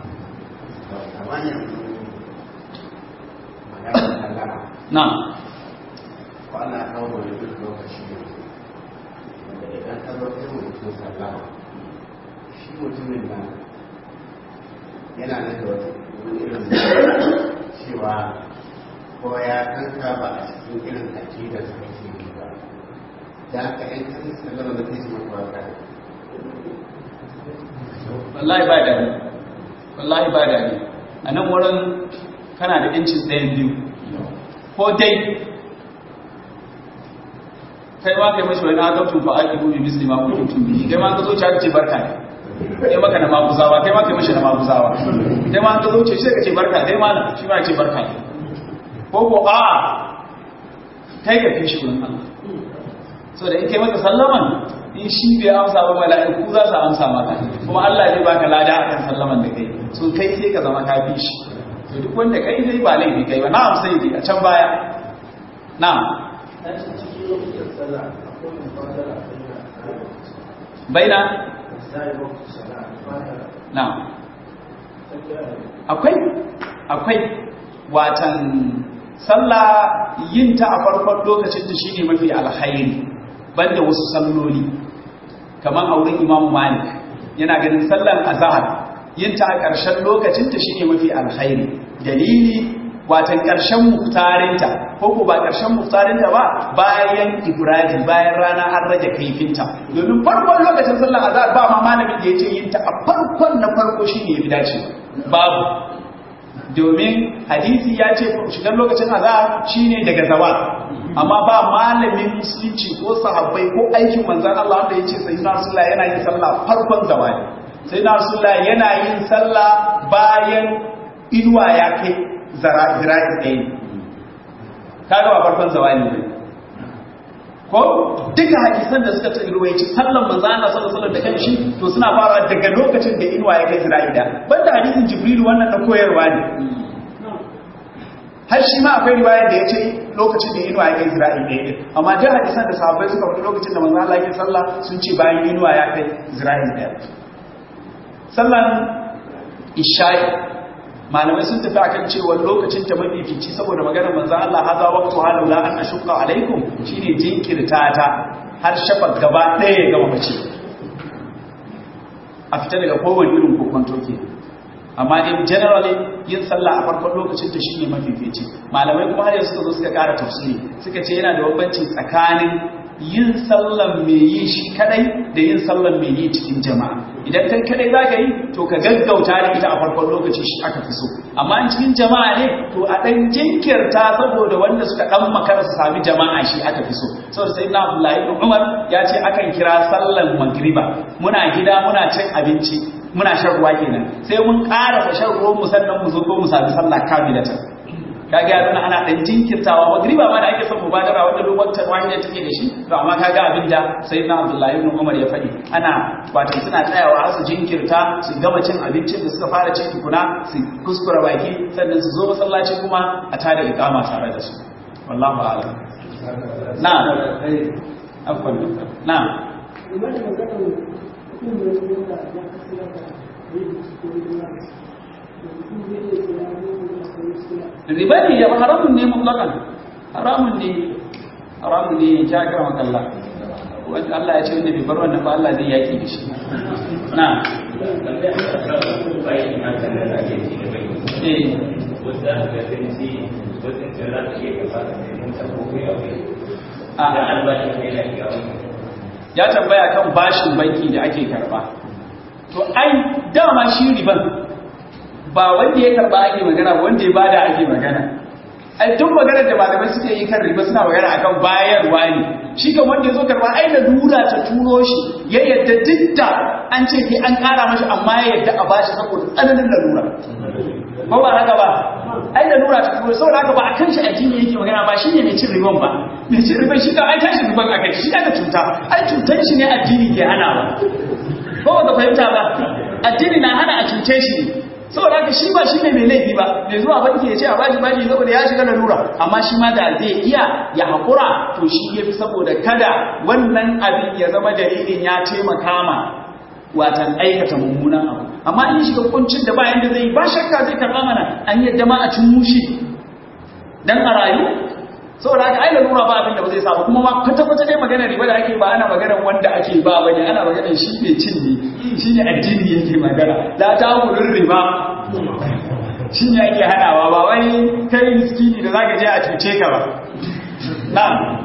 na kwana kawo da duk lokaci wanda idan ka zo kai mutum sallama shi mutumin nan yana nan da wata irin cewa ko ya kanka ba a cikin irin aƙidar da kake yi ba da aka yan kan sallama da kai maka waka wallahi ba da wallahi ba da a nan wurin kana da yancin ɗayan biyu ko dai kai ma kai mashi wani agabtun fa aiki bi misli ma kuntum bi kai ma ka zo ka ce barka ne kai maka na maguzawa kai ma kai mashi na maguzawa kai ma ka zo ce sai ka ce barka dai ma shi ma ce barka ne ko ko a kai ka fi shi wurin Allah so da in kai maka sallaman in shi bai amsa ba mala'iku za su amsa maka kuma Allah zai baka lada akan sallaman da kai so kai sai ka zama ka fi shi to duk wanda kai zai ba laifi kai ba na'am sai dai a can baya na'am baina na'am akwai akwai watan sallah yin ta a farkon lokacin da shine mafi alkhairi banda wasu salloli kamar auren Imam Malik yana ganin sallan azhar yin ta a ƙarshen lokacin ta shine mafi alkhairi dalili watan ƙarshen muftarinta ko ko ba ƙarshen muftarinta ba bayan ibrahim bayan rana an rage kaifinta domin farkon lokacin sallar azhar ba ma malamin da yace yin ta a farkon na farko shine yafi dace babu domin hadisi ya ce shigar lokacin azhar shine daga zawal amma ba malamin musulunci ko sahabbai ko aikin manzon Allah wanda yace sayyidina rasulullah yana yin sallah farkon zawali sayyidina rasulullah yana yin sallah bayan inuwa ya kai zira'i ɗaya kaga ba farkon zawali ne ko duka hadisan da suka tsiri ruwaici sallan manzo Allah sallallahu alaihi wasallam da kanshi to suna fara daga lokacin da inuwa ya kai zira'i da banda hadisin jibril wannan da koyarwa ne har shi ma akwai riwaya da yace lokacin da inuwa ya kai zira'i ɗaya din amma duk hadisan da sahabbai suka faɗi lokacin da manzo Allah ya sallah sun ce bayan inuwa ya kai zira'i ɗaya sallan isha'i malamai sun tafi akan cewa lokacin ta mafifici saboda maganar manzo Allah haza waqtu halu la an ashqa alaikum shine jinkirta ta har shafaq gaba ɗaya ga mace a fita daga kowane irin kokonto ke amma in generally yin sallah a farkon lokacin ta shine mafifici malamai kuma har yanzu suka zo suka ƙara tafsiri suka ce yana da bambanci tsakanin yin sallan mai yi shi kadai da yin sallan mai yi cikin jama'a idan kai kadai za ka yi to ka gaggauta da ita a farkon lokaci shi aka fi so amma in cikin jama'a ne to a ɗan jinkirta saboda wanda suka ɗan makara su sami jama'a shi aka fi so saboda sai na Abdullahi ibn Umar ya ce akan kira sallan magriba muna gida muna cin abinci muna shan ruwa kenan sai mun ƙarasa shan ruwan mu sannan mu zo ko mu sami sallah kamilatan kaga ya nuna ana dan jinkirtawa magriba ma da ake son mubadara wanda lokacin wani da take da shi to amma kaga abin da sayyidina Abdullahi ibn Umar ya faɗi ana wato suna tsayawa har su jinkirta su gama cin abincin da suka fara cin tukuna su kuskura baki sannan su zo masallaci kuma a tada iqama tare da su wallahu a'lam na'am afwan na'am riba ne ya haramun ne mutlakan haramun ne haramun ne ya kira makalla wanda Allah ya ce wanda bai bar wannan ba Allah zai yaki da shi na ya tambaya kan bashin banki da ake karba to ai dama shi riban ba wanda ya karba ake magana wanda ya bada ake magana ai duk maganar da malamai suke yi kan riba suna magana akan bayarwa ne shi kan wanda ya zo karba ai da dura ta turo shi ya yadda dukka an ce sai an kara mashi amma ya yadda a bashi saboda tsananin lalura ba ba haka ba ai da lura ta turo saboda haka ba a kan shi addini yake magana ba shine mai cin riban ba mai cin riban shi kan ai tashi riban aka shi aka cuta ai cutan shi ne addini ke hana ba ko ba ka fahimta ba addini na hana a cuce shi ne saboda haka shi ba shi ne mai laifi ba mai zuwa banki ya ce a baji baji saboda ya shiga lalura amma shi ma da zai iya ya haƙura to shi ya fi saboda kada wannan abin ya zama dalilin ya taimaka ma watan aikata mummunan abu amma in shiga kuncin da bayan da zai ba shakka zai karɓa mana an yadda ma a cin mushi dan a rayu saboda haka ai lalura ba abin da ba zai samu kuma ma kwata-kwata dai magana riba da ake ba ana magana wanda ake ba bane ana magana shi ne cin ne shi ne addini yake magana la ta wurin riba shi ne ake hanawa ba wani kai miskini da zaka je a cuce ka ba na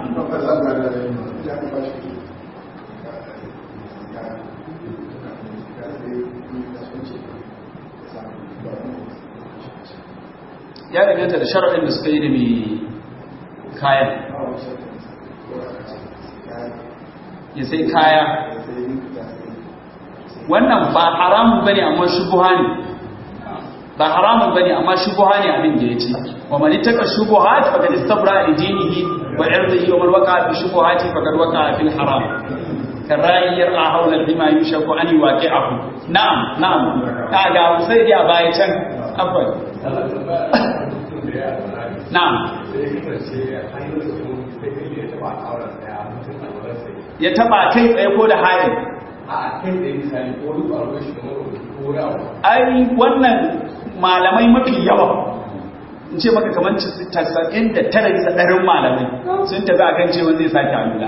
ya danganta da sharaɗin da suka yi da mai kayan ya sai kaya wannan ba haramun bane amma shubuha ne ba haramun bane amma shubuha ne abin da yace wa man ittaka shubuhat faqad istabra li dinihi wa irdihi wa man waqa fi shubuhati faqad waqa fil haram karayi yar'a hawla bima yushaku an yuwaqi'ahu na'am na'am kaga sai ya baya can afwan na'am ya taba kai tsaye ko da hali ai wannan malamai mafi yawa in ce maka kamar tasa'in da tara bisa ɗarin malamai sun tafi akan cewa zai sake alula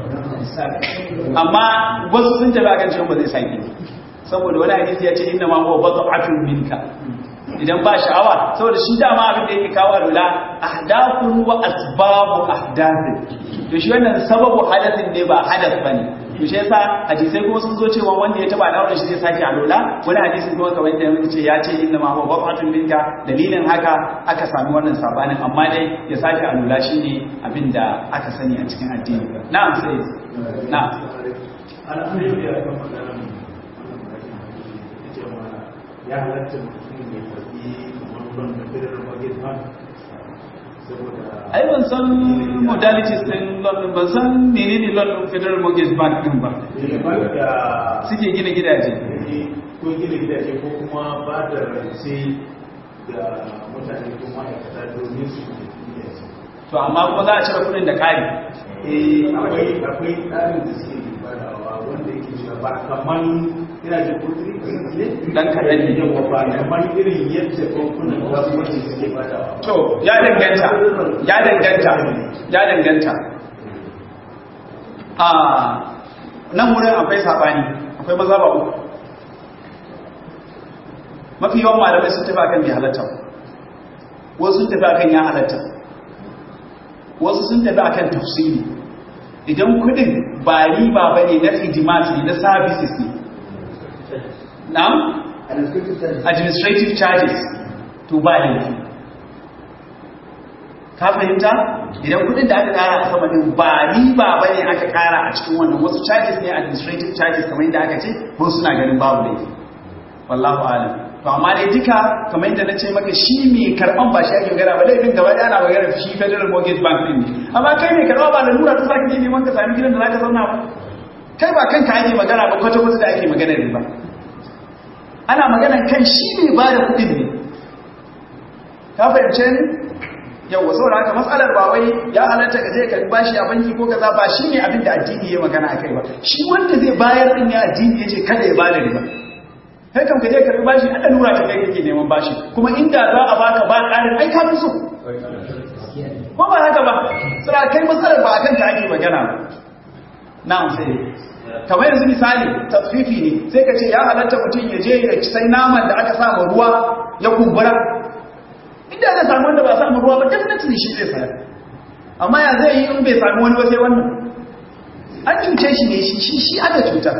amma wasu sun tafi akan cewa ba zai sake saboda wani hadisi ya ce inna ma huwa bad'atun minka idan ba sha'awa saboda shi dama abin da yake kawo alula ahdafun wa asbabu ahdathin to shi wannan sababu hadathin ne ba hadath bane to shi yasa hadisai kuma sun zo cewa wanda ya taba dawo da shi zai sake alola wani hadisi kuma kamar yadda muka ce ya ce inna ma huwa wafatun minka dalilin haka aka sami wannan sabanin amma dai ya sake alola shine abin da aka sani a cikin addini na'am sai na'am ya halatta mutum ya karbi kamar ruwan da federal mortgage bank ai ban san modalities din London ban san menene London Federal Mortgage Bank din ba suke gina gidaje ko gina gidaje ko kuma ba da rance ga mutane ko ma'aikata domin su gidaje to amma kuma za a cire kudin da kari eh akwai akwai tsarin da suke badawa wanda yake cewa ba kaman ina da kudi ne dan kaɗan ne yawa ba kaman irin yadda bankunan kasuwanci suke badawa to ya danganta ya danganta ya danganta a nan wurin akwai sabani akwai maza ba uku mafi yawan malamai sun tafi akan bai halatta wasu sun tafi akan ya halatta wasu sun tafi akan tafsiri idan kudin ba riba ba ne na hidimat ne na services ne na'am administrative charges to ba laifi ka fahimta idan kudin da aka kara a sama din ba riba ba ne aka kara a cikin wannan wasu charges ne administrative charges kamar yadda aka ce ko suna ganin babu laifi wallahu alam to amma dai duka kamar yadda na ce maka shi mai karban ba shi ake magana ba laifin gaba da ana magana shi federal mortgage bank din ne amma kai mai karba ba lalura ta sake je neman ka sami gidan da zaka zauna ba kai ba kanka ake magana ba kwata kwata da ake magana riba ana magana kan shi ne ba da kudin ne ka fahimce ni yawa saboda haka matsalar ba wai ya halatta ka je ka bashi a banki ko kaza ba shi ne abin da addini ya magana akai ba shi wanda zai bayar din ya addini ya ce kada ya bada riba kai kam ka je ka bashi an da nura ta kai kake neman bashi kuma inda za a baka ba ƙarin ai ka fi so ko ba haka ba saboda kai matsalar ba akan ta ake magana ba na'am sai kamar yanzu misali tasfifi ne sai ka ce ya halatta mutum ya je ya sai naman da aka samu ruwa ya kumbura inda aka samu wanda ba samu ruwa ba definitely shi zai sayar amma ya zai yi in bai samu wani ba sai wannan an cuce shi ne shi shi aka cutar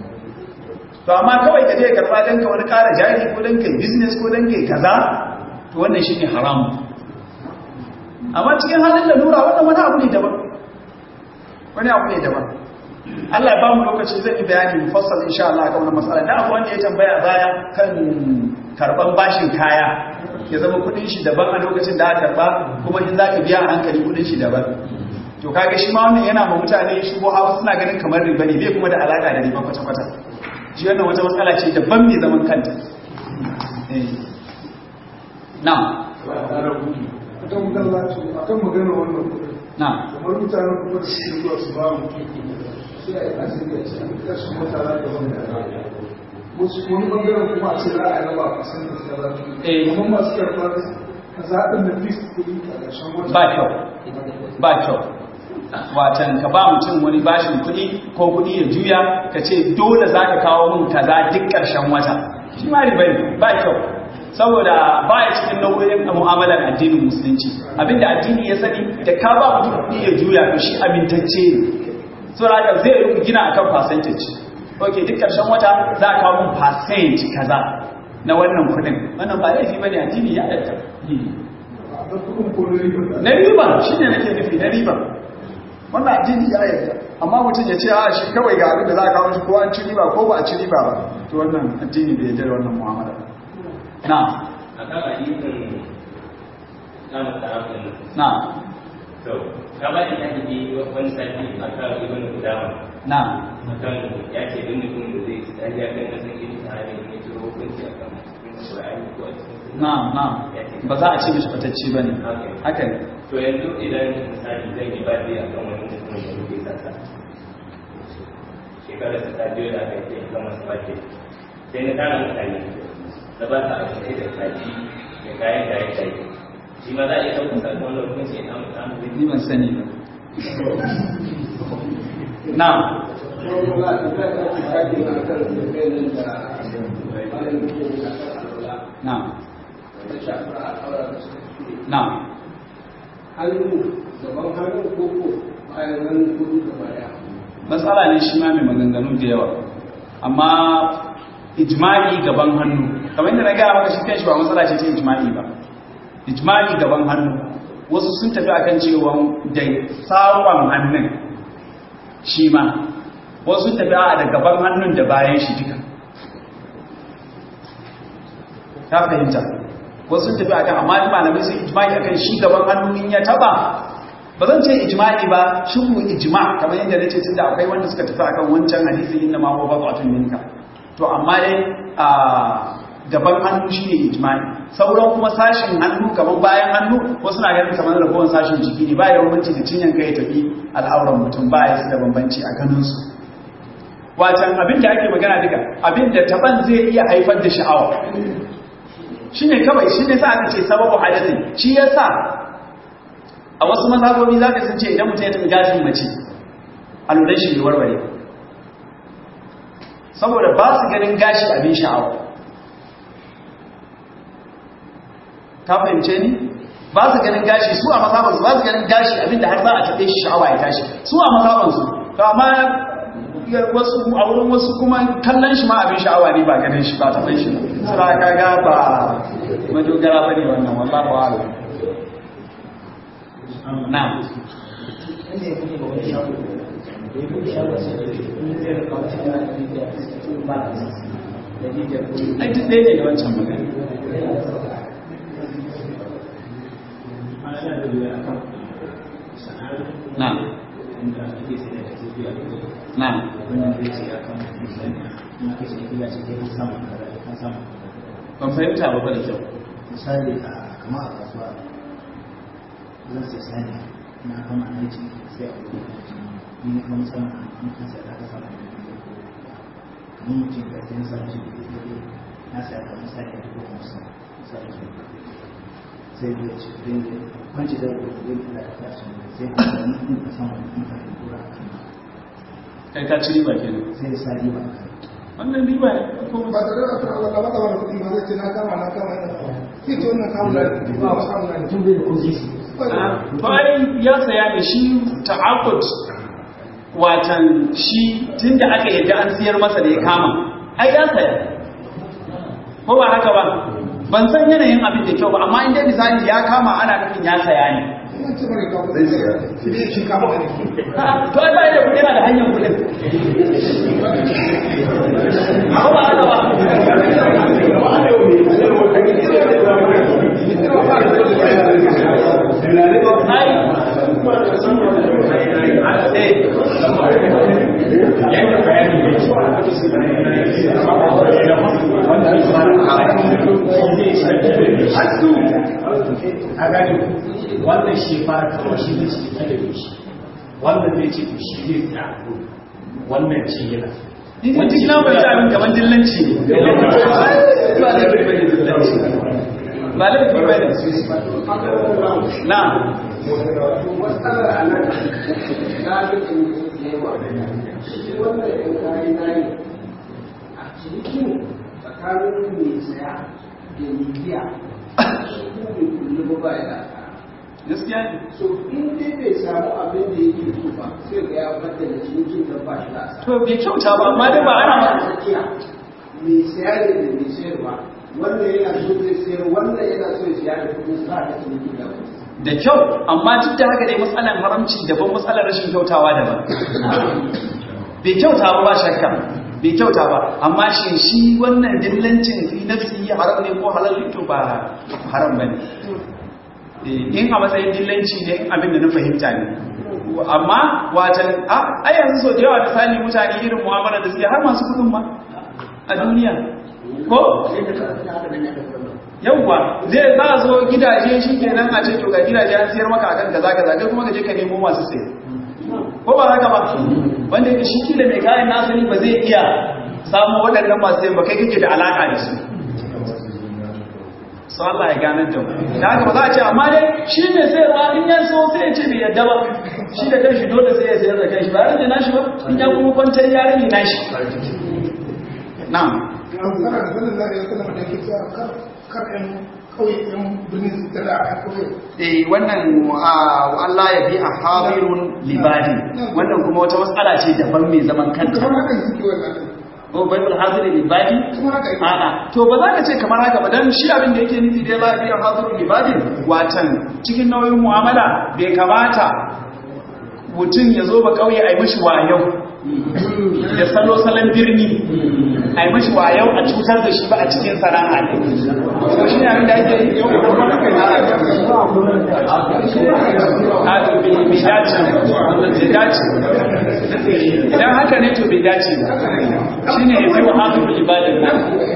to amma kawai ka je karba dan ka wani kara jari ko dan kai business ko dan kai kaza to wannan shine haramu amma cikin halin da lura wannan wani abu ne daban wani abu ne daban Allah ya ba mu lokaci zai yi bayani mufassal insha Allah kan wannan mas'ala da abu wanda ya tambaya baya kan karban bashin kaya ya zama kudin shi daban a lokacin da aka karba kuma in zaka biya a hankali kudin shi daban to kaga shi ma wannan yana ma mutane shi ko hawa suna ganin kamar riba ne bai kuma da alaka da riba kwata kwata shi wannan wata matsala ce daban mai zaman kanta eh na'am akan magana akan magana wannan kudin na'am kamar mutanen kuma da suke zuwa su ba mu sai a yi asiri a cikin kashin mutane da wani wasu wani bangaren kuma a ce za a raba a kasan da suka zafi Eh. kuma masu karɓar ka zaɓin da fis kuɗi a ƙarshen wata ba kyau ba kyau watan ka ba mutum wani bashin kuɗi ko kuɗi ya juya ka ce dole za ka kawo min kaza duk ƙarshen wata shi ma riba ne ba kyau saboda ba ya cikin nau'o'in mu'amalar addinin musulunci abinda addini ya sani da ka ba mutum kuɗi ya juya to shi amintacce ne saboda haka zai yi gina akan percentage ok duk ƙarshen wata za a kawo min percent kaza na wannan kuɗin wannan ba laifi bane addini ya ɗatta a ɗan kuɗin ko na ribar da na riba shi ne nake nufi na riba wannan addini ya yarda amma mutum ya ce a shi kawai ga abin da za a kawo shi ko an ci riba ko ba a ci riba ba to wannan addini bai yarda da wannan mu'amala na a kan hadisin namu tarafin na to ka ba da hadisi wani sati a kan ibn Qudama na akan ya ce duk mutum da zai tsaya kan nasan ilmi ta hanyar ne turo hukunci a kan Qur'ani ko a cikin na na ba za a ce mishi fatacci ba ne haka ne to yanzu idan misali zan yi baɗi a kan wani mutum da kuke sassa shekarar ta biyu da aka yi kan masu baɗi sai na tara mutane da ba ta abinci da kaji da kayan kayan kayi shi ma za a iya ɗaukar sakon wani hukunci ya samu samu zai ni ban sani ba na na na hannu gaban hannun koko bayan hannun kudu gaba daya matsala ne shi ma mai maganganu da yawa amma ijma'i gaban hannu kamar yadda na gaya maka shi kanshi ba matsala ce ta ijma'i ba ijma'i gaban hannu wasu sun tafi akan cewa da tsawon hannun shi ma wasu sun tafi a da gaban hannun da bayan shi duka ta fahimta wasu sun tafi akan amma malamai sun ijma'i akan shi gaban hannu in ya taba ba zan ce ijma'i ba shubu ijma kamar yadda nace tunda akwai wanda suka tafi akan wancan hadisi inna ma huwa bad'atun minka to amma dai a gaban hannu shine ijma'i sauran kuma sashin hannu kamar bayan hannu wasu na ganin kamar ragowar sashin jiki ne ba ya bambanci da cinyan kai tafi al'auran mutum ba ya da bambanci a ganin su wacan abin da ake magana duka abin da taban zai iya haifar da sha'awa shine kawai shine sa aka ce sababu hadathin shi yasa a wasu mazhabobi za ka ce idan mutum ya tafi gashin mace a lura shi ne warware saboda ba su ganin gashi abin sha'awa ka fahimce ni ba su ganin gashi su a mazhabansu ba su ganin gashi abin da har za a taɓe shi sha'awa ya tashi su a mazhabansu to amma wasu a wurin wasu kuma kallon shi ma abin sha'awa ne ba ganin shi ba taɓe shi sura kaga ba madogara ba ne wannan wallahu a'lam Na'am. Ai duk ɗaya ne da wancan magana. Na'am. Na'am. Ban fahimta ba ba da kyau. misali a kama a kasuwa zan sai sani na kama aiki sai a wuri ni ne kuma sama a mutum sai da aka sama da kamar mutum da sai samu shi da ke na sai aka misali a dubu hamsin misali ke sai da ce kudin da kwanci da kudin da aka tashi sai a wani mutum ka sama da mutum ka tura a kan Kai ka ci riba kenan. sai sa riba a kan Wannan riba ne ko ba da rana ta Allah ba ta wani kuɗi ba zai ce na kama na kama yana sai ce wannan kamun na ba ba kamun na mutum bai da kuzisi to ai ya saya da shi ta'aqqud watan shi tunda aka yadda an siyar masa da ya kama ai ya saya ko ba haka ba ban san yanayin abin da kyau ba amma in dai misali ya kama ana nufin ya saya ne ina ce mara kawo zai siya shi ne shi kama ne to ai ba da kuɗi yana da hanyar kuɗin ko ba haka ba a gani wannan shi fara kawo shi ne shi ta da shi wannan zai ce to shi zai ta wannan ce yana Ni dai duk na bai abin kamar dillanci ne. Ba laifi bane dillanci. Ba laifi bane. Na. matsalar a nan galibin yawa shi wannan yan kayi nayi a cikin tsakanin mai saya da mai biya shi kuma mai kulli ba ba ya da Gaskiya ne. so in dai bai samu abin da yake so ba sai ga ya fadda da cinikin da ba shi da asara To bai kyauta ba amma dai ba ana ba. tsakiya mai saya da mai sayarwa wannan yana so zai sayar wannan yana so ya siya da kudin sa da cinikin da da kyau amma duk da haka dai matsalar haramci daban matsalar rashin kyautawa daban bai kyauta ba ba shakka bai kyauta ba amma shi shi wannan dillancin fi nafsi haram ne ko halal ne to ba haram bane in a matsayin dillanci ne in abin da na fahimta ne amma watan a yanzu so da yawa da sani mutane irin mu'amala da suke har masu kudin ma a duniya ko yawwa zai za a zo gidaje shi kenan a ce to ga gidaje an siyar maka akan kaza kaza kai kuma ka je ka nemo masu sai ko ba haka ba wanda yake shi kila mai kayan nasani ba zai iya samu waɗannan masu sai ba kai kake da alaka da su su Allah ya ganar da mu da haka ba za a ce amma dai shi ne sai ba in ya so sai ya ce bai yadda ba shi da kanshi dole sai ya sayar da kanshi ba rage nashi ba in ya kuma kwantar ya rage nashi na'am kana da sanin zai yi sallama da yake cewa kar kar ɗan kauye ɗan birnin su tara a kauye eh wannan Allah ya bi a habirun libadi wannan kuma wata matsala ce daban mai zaman kanta kamar haka suke wannan ko baibul haziri libadi kamar haka yake a'a to ba za ka ce kamar haka ba dan shi abin da yake nufi dai la biya hazirun libadi watan cikin nauyin mu'amala bai kamata mutum ya zo ba kauye a yi mishi wayau da salo salon birni a yi mashi wayau a cutar da shi ba a cikin sana'a ne so shi ne abin da ake yi a to bai dace bai dace idan haka ne to bai dace ba shi ne ya fi wa haka fi ibadin nan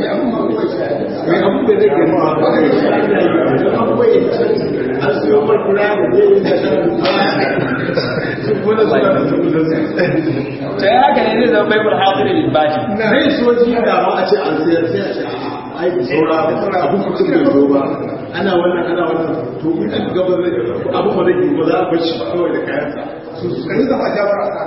ta yi haka ne zai zama baibul hadirin ibadi zai so ji da ma a ce an sayar sai a ce a ai saura abu mutum bai zo ba ana wannan ana wannan to in an gaba zai abu ba zai ba za a bar shi ba kawai da kayansa su su kan zama jabara a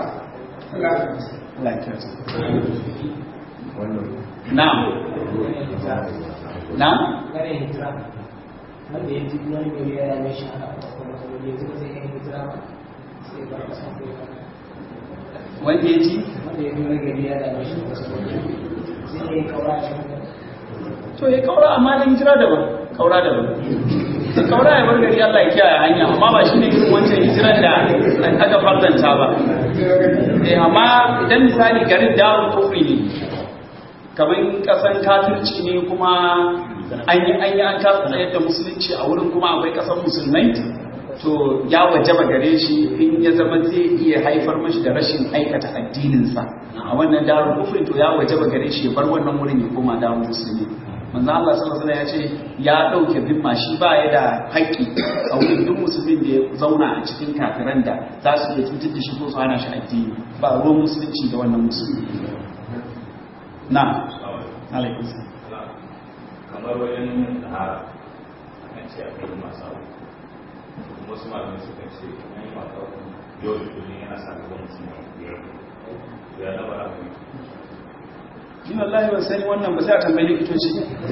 na'am na'am kare hijira wanda ya ji wani gari ya rame shi haka a kuma kuma ya ji zai yi hijira ba sai ba ka san kai wanda ya ji wanda ya ji wani gari ya rame shi sai ya yi kaura shi to ya kaura amma dan hijira daban kaura daban kaura ya bar gari Allah ya kiyaye hanya amma ba shine irin wancan hijiran da aka fardanta ba eh amma idan misali garin darul kufri ne kamar kasan kafirci ne kuma an yi an yi an kasa tsayar da musulunci a wurin kuma akwai kasan musulmai to ya wajaba gare shi in ya zama zai iya haifar mashi da rashin aikata addininsa a wannan darul kufri to ya wajaba gare shi ya bar wannan wurin ya koma darul musulmi manzo Allah sallallahu alaihi ya ce ya dauke zimma shi ba ya da haƙƙi a wurin duk musulmin da ya zauna a cikin kafiran da za su iya cutar da shi ko su hana shi addini ba ruwan musulunci da wannan musulmi na alaikum salam kamar wajen tahara akan ce a kai masu abu kuma wasu malamai suka ce an yi mata yau da kullum yana sa gaban mutum biyar ya na bara ku ni wallahi ban sani wannan ba sai a tambayi likitoci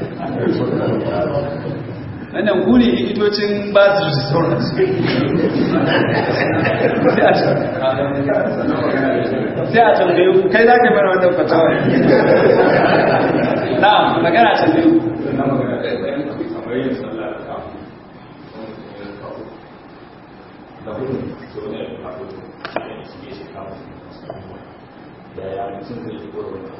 wannan ku ne likitocin ba su da sauransu sai a tambayi ku kai za ka mana wannan fatawa na magana tambayi ku kamar yin sallah da kawo da hudu so ne da kawo da ya shige shi kawo da ya mutum zai yi goro da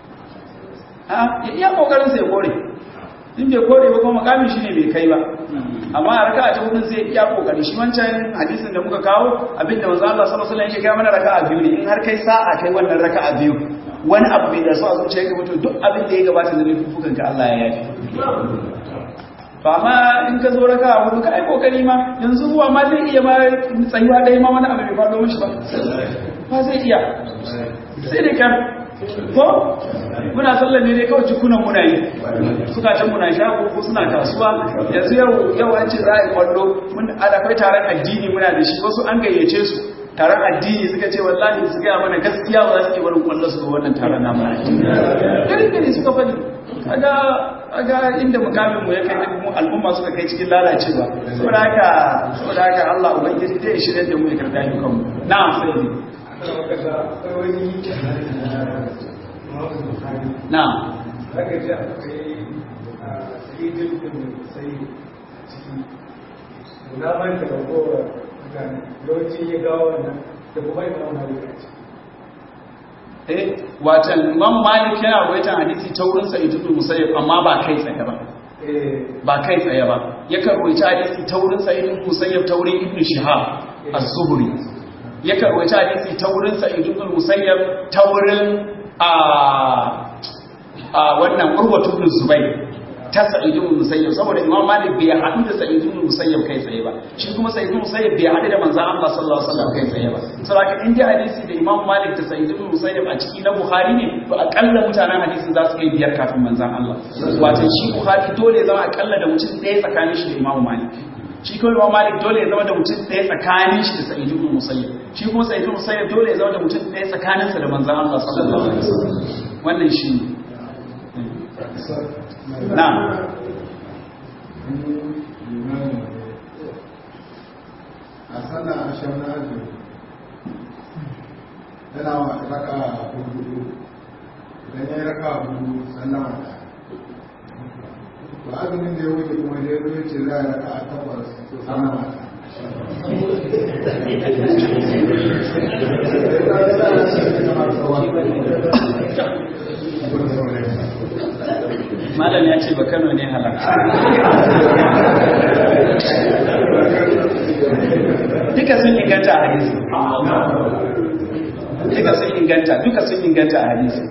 a iya kokarin sai kore in bai kore ba kuma makamin shi ne bai kai ba amma a raka'a ta hudun zai iya kokari shi wancan hadisin da muka kawo abinda manzo Allah sallallahu alaihi wasallam yake kai mana raka'a biyu ne in har kai sa'a kai wannan raka'a biyu wani abu bai da so a zuciya ka mutu duk abin da ya gabata da nufukan ka Allah ya yafi to amma in ka zo raka'a hudu ka ai kokari ma yanzu ruwa ma zai iya ma tsayuwa dai ma wani abu bai faɗo mishi ba ba zai iya sai dai kan ko muna sallar ne dai kawai jikunan muna yi suka can muna shago ko suna kasuwa yanzu yau yau an ce za a yi kwallo mun akwai taron addini muna da shi wasu an gayyace su taron addini suka ce wallahi su gaya mana gaskiya ba za su ke barin kwallo su ga wannan taron namu gari gari suka faɗi kaga kaga inda mukamin mu ya kai mu al'umma suka kai cikin lalacewa saboda haka saboda haka Allah ubangiji zai shirye da mu ya karɓa mu kanmu na'am sai na'am zaka ji akwai a sayidin da sai ciki na manta da kowa mutane yawanci ya gawo wannan da kuma imam malik a ciki eh watan imam malik yana rawaitan hadisi ta wurin sa'id ibn musayyib amma ba kai tsaye ba ba kai tsaye ba yakan rawaita hadisi ta wurin sa'id ibn musayyib ta wurin ibn shihab az-zuhri yakan rawaita hadisi ta wurin sa'id ibn musayyib ta wurin a a wannan urwatu ibn zubayr ta sa'id ibn musayyib saboda imam malik bai haɗu da sa'id ibn musayyib kai tsaye ba shi kuma sa'id ibn musayyib bai haɗu da manzon Allah sallallahu alaihi wasallam kai tsaye ba saboda in dai hadisi da imam malik da sa'id ibn musayyib a ciki na bukhari ne to akalla mutanen hadisin za su kai biyar kafin manzon Allah wato shi bukhari dole ya zama akalla da mutum ɗaya tsakanin shi da imam malik shi kuma imam malik dole ya zama da mutum ɗaya tsakanin shi da sa'id ibn musayyib shi kuma sa'id ibn musayyib dole ya zama da mutum ɗaya tsakaninsa da manzon Allah sallallahu alaihi wasallam wannan shi ne na'am a sallar asham na azumi yana wa raka hudu idan ya yi raka hudu sallama da ba azumin da ya wuce kuma da ya zo ce za a raka a takwas sallama da malam ya ce ba kano ne halarta duka sun inganta a hadisi duka sun inganta duka sun inganta a hadisi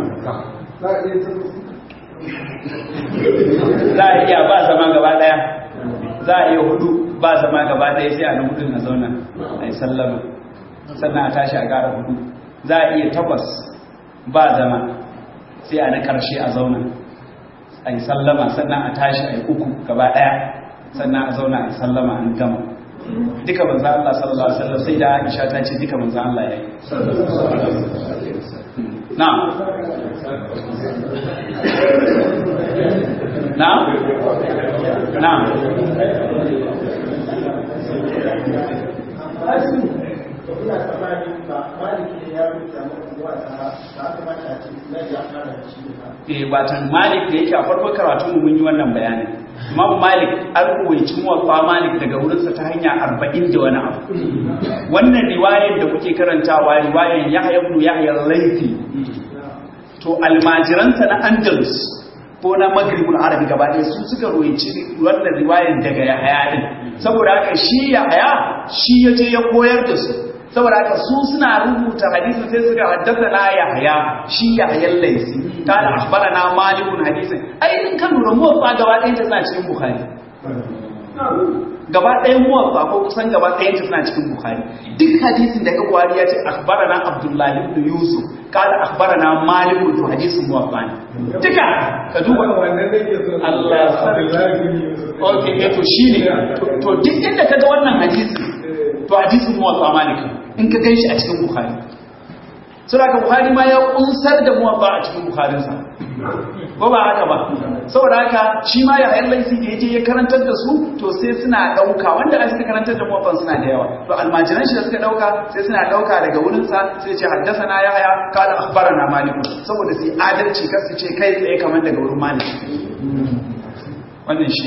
za a iya ba zama gaba daya za a iya hudu ba zama gaba daya sai a na hudun a zauna a yi sallama sannan a tashi a gara hudu za a iya takwas ba zama sai a na karshe a zauna a yi sallama sannan a tashi a yi uku gaba daya sannan a zauna a yi sallama an gama duka manzo Allah sallallahu alaihi wasallam sai da Aisha ta ce duka manzo Allah yayi na'am na'am na'am ina tsammanin ba maliki ne ya rubuta maka zuwa ta ba kamata a ce na ji a fara da shi ba eh watan malik da yake a farko karatu mu mun yi wannan bayanin imam malik an ruwaici muwaffa malik daga wurinsa ta hanya arba'in da wani abu wannan riwayar da kuke karantawa riwayar yahya ibn yahya laifi to almajiransa na andalus ko na maghribul arabi gaba ɗaya su suka ruwaici wannan riwayar daga yahya din saboda haka shi yahya shi ya je ya koyar da su saboda haka su suna rubuta hadisin sai suka haddasa na yahya shi yahya laisi kana akhbarana malikun hadisin ai in ka lura muwaffa gaba ɗayan ta tana cikin bukhari gaba ɗayan muwaffa ko kusan gaba ɗayan ta tana cikin bukhari duk hadisin da ka buhari ya ce akhbarana abdullahi ibn yusuf kana akhbarana malikun to hadisin muwaffa ne duka ka duba Allah okay eh to shine to duk inda kaga wannan hadisi to hadisin muwaffa malik in ka ganshi a cikin bukhari sura ka buhari ma ya kunsar da muwaffa a cikin bukharinsa ko ba haka ba saboda haka shi ma ya hayar laifi da yaje ya karantar da su to sai suna dauka wanda a suka karantar da muwaffan suna da yawa to almajiran shi da suka dauka sai suna dauka daga wurin sa sai ce haddathana yahya qala akhbarana malik saboda sai adalci kar su ce kai tsaye kamar daga wurin malik wannan shi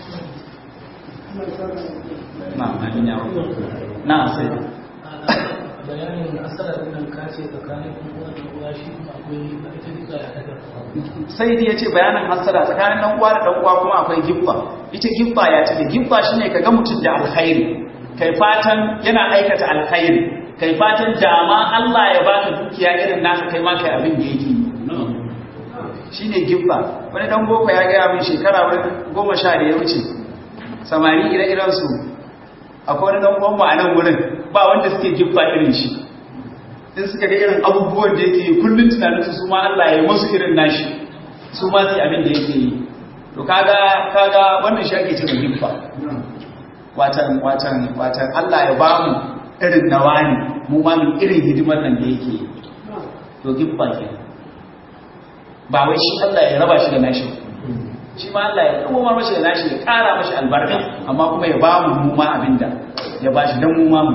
na amin ya na sai bayanin asarar nan kace tsakanin uwa da uwa shi kuma akwai ita duka ya daga sai dai yace bayanin hasada tsakanin dan uwa da dan uwa kuma akwai gibba ita gibba ya ce gibba shine kaga mutum da alkhairi kai fatan yana aikata alkhairi kai fatan dama Allah ya baka dukiya irin naka kai ma kai abin da yake shine gibba wani dan boko ya gaya min shekara goma sha da ya wuce samari ire-iren su akwai wani dan uwan mu a nan wurin ba wanda suke gibba irin shi in suka ga irin abubuwan da yake yi kullum tunanin su ma Allah ya yi musu irin nashi su ma su abin da yake yi to kaga kaga wannan shi ake cewa gibba watan watan watan Allah ya bamu irin nawani mu ma mu irin hidimar nan da yake yi to gibba ke ba wai shi Allah ya raba shi da nashi shi ma Allah ya kuma mashi da nashi ya kara mashi albarka amma kuma ya bamu mu ma abinda ya bashi dan mu ma mu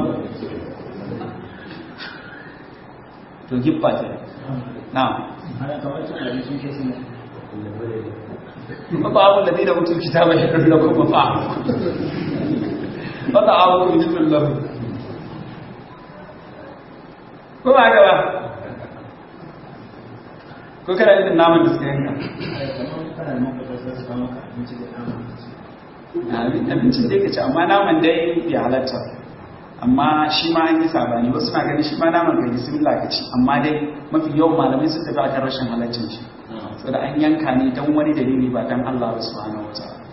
to giffa ce na ba abu da zai da mutum kitaba ya karbi da kuma fa wata abu kun ji tullahu ko ba haka ba ko kana yin naman da suka yanka abincin da ka ci amma naman dai bai halatta amma shi ma an yi sabani wasu na ganin shi ma naman kai bismillah ka ci amma dai mafi yawan malamai sun tafi akan rashin halaccin shi saboda an yanka ne don wani dalili ba don Allah subhanahu wa ta'ala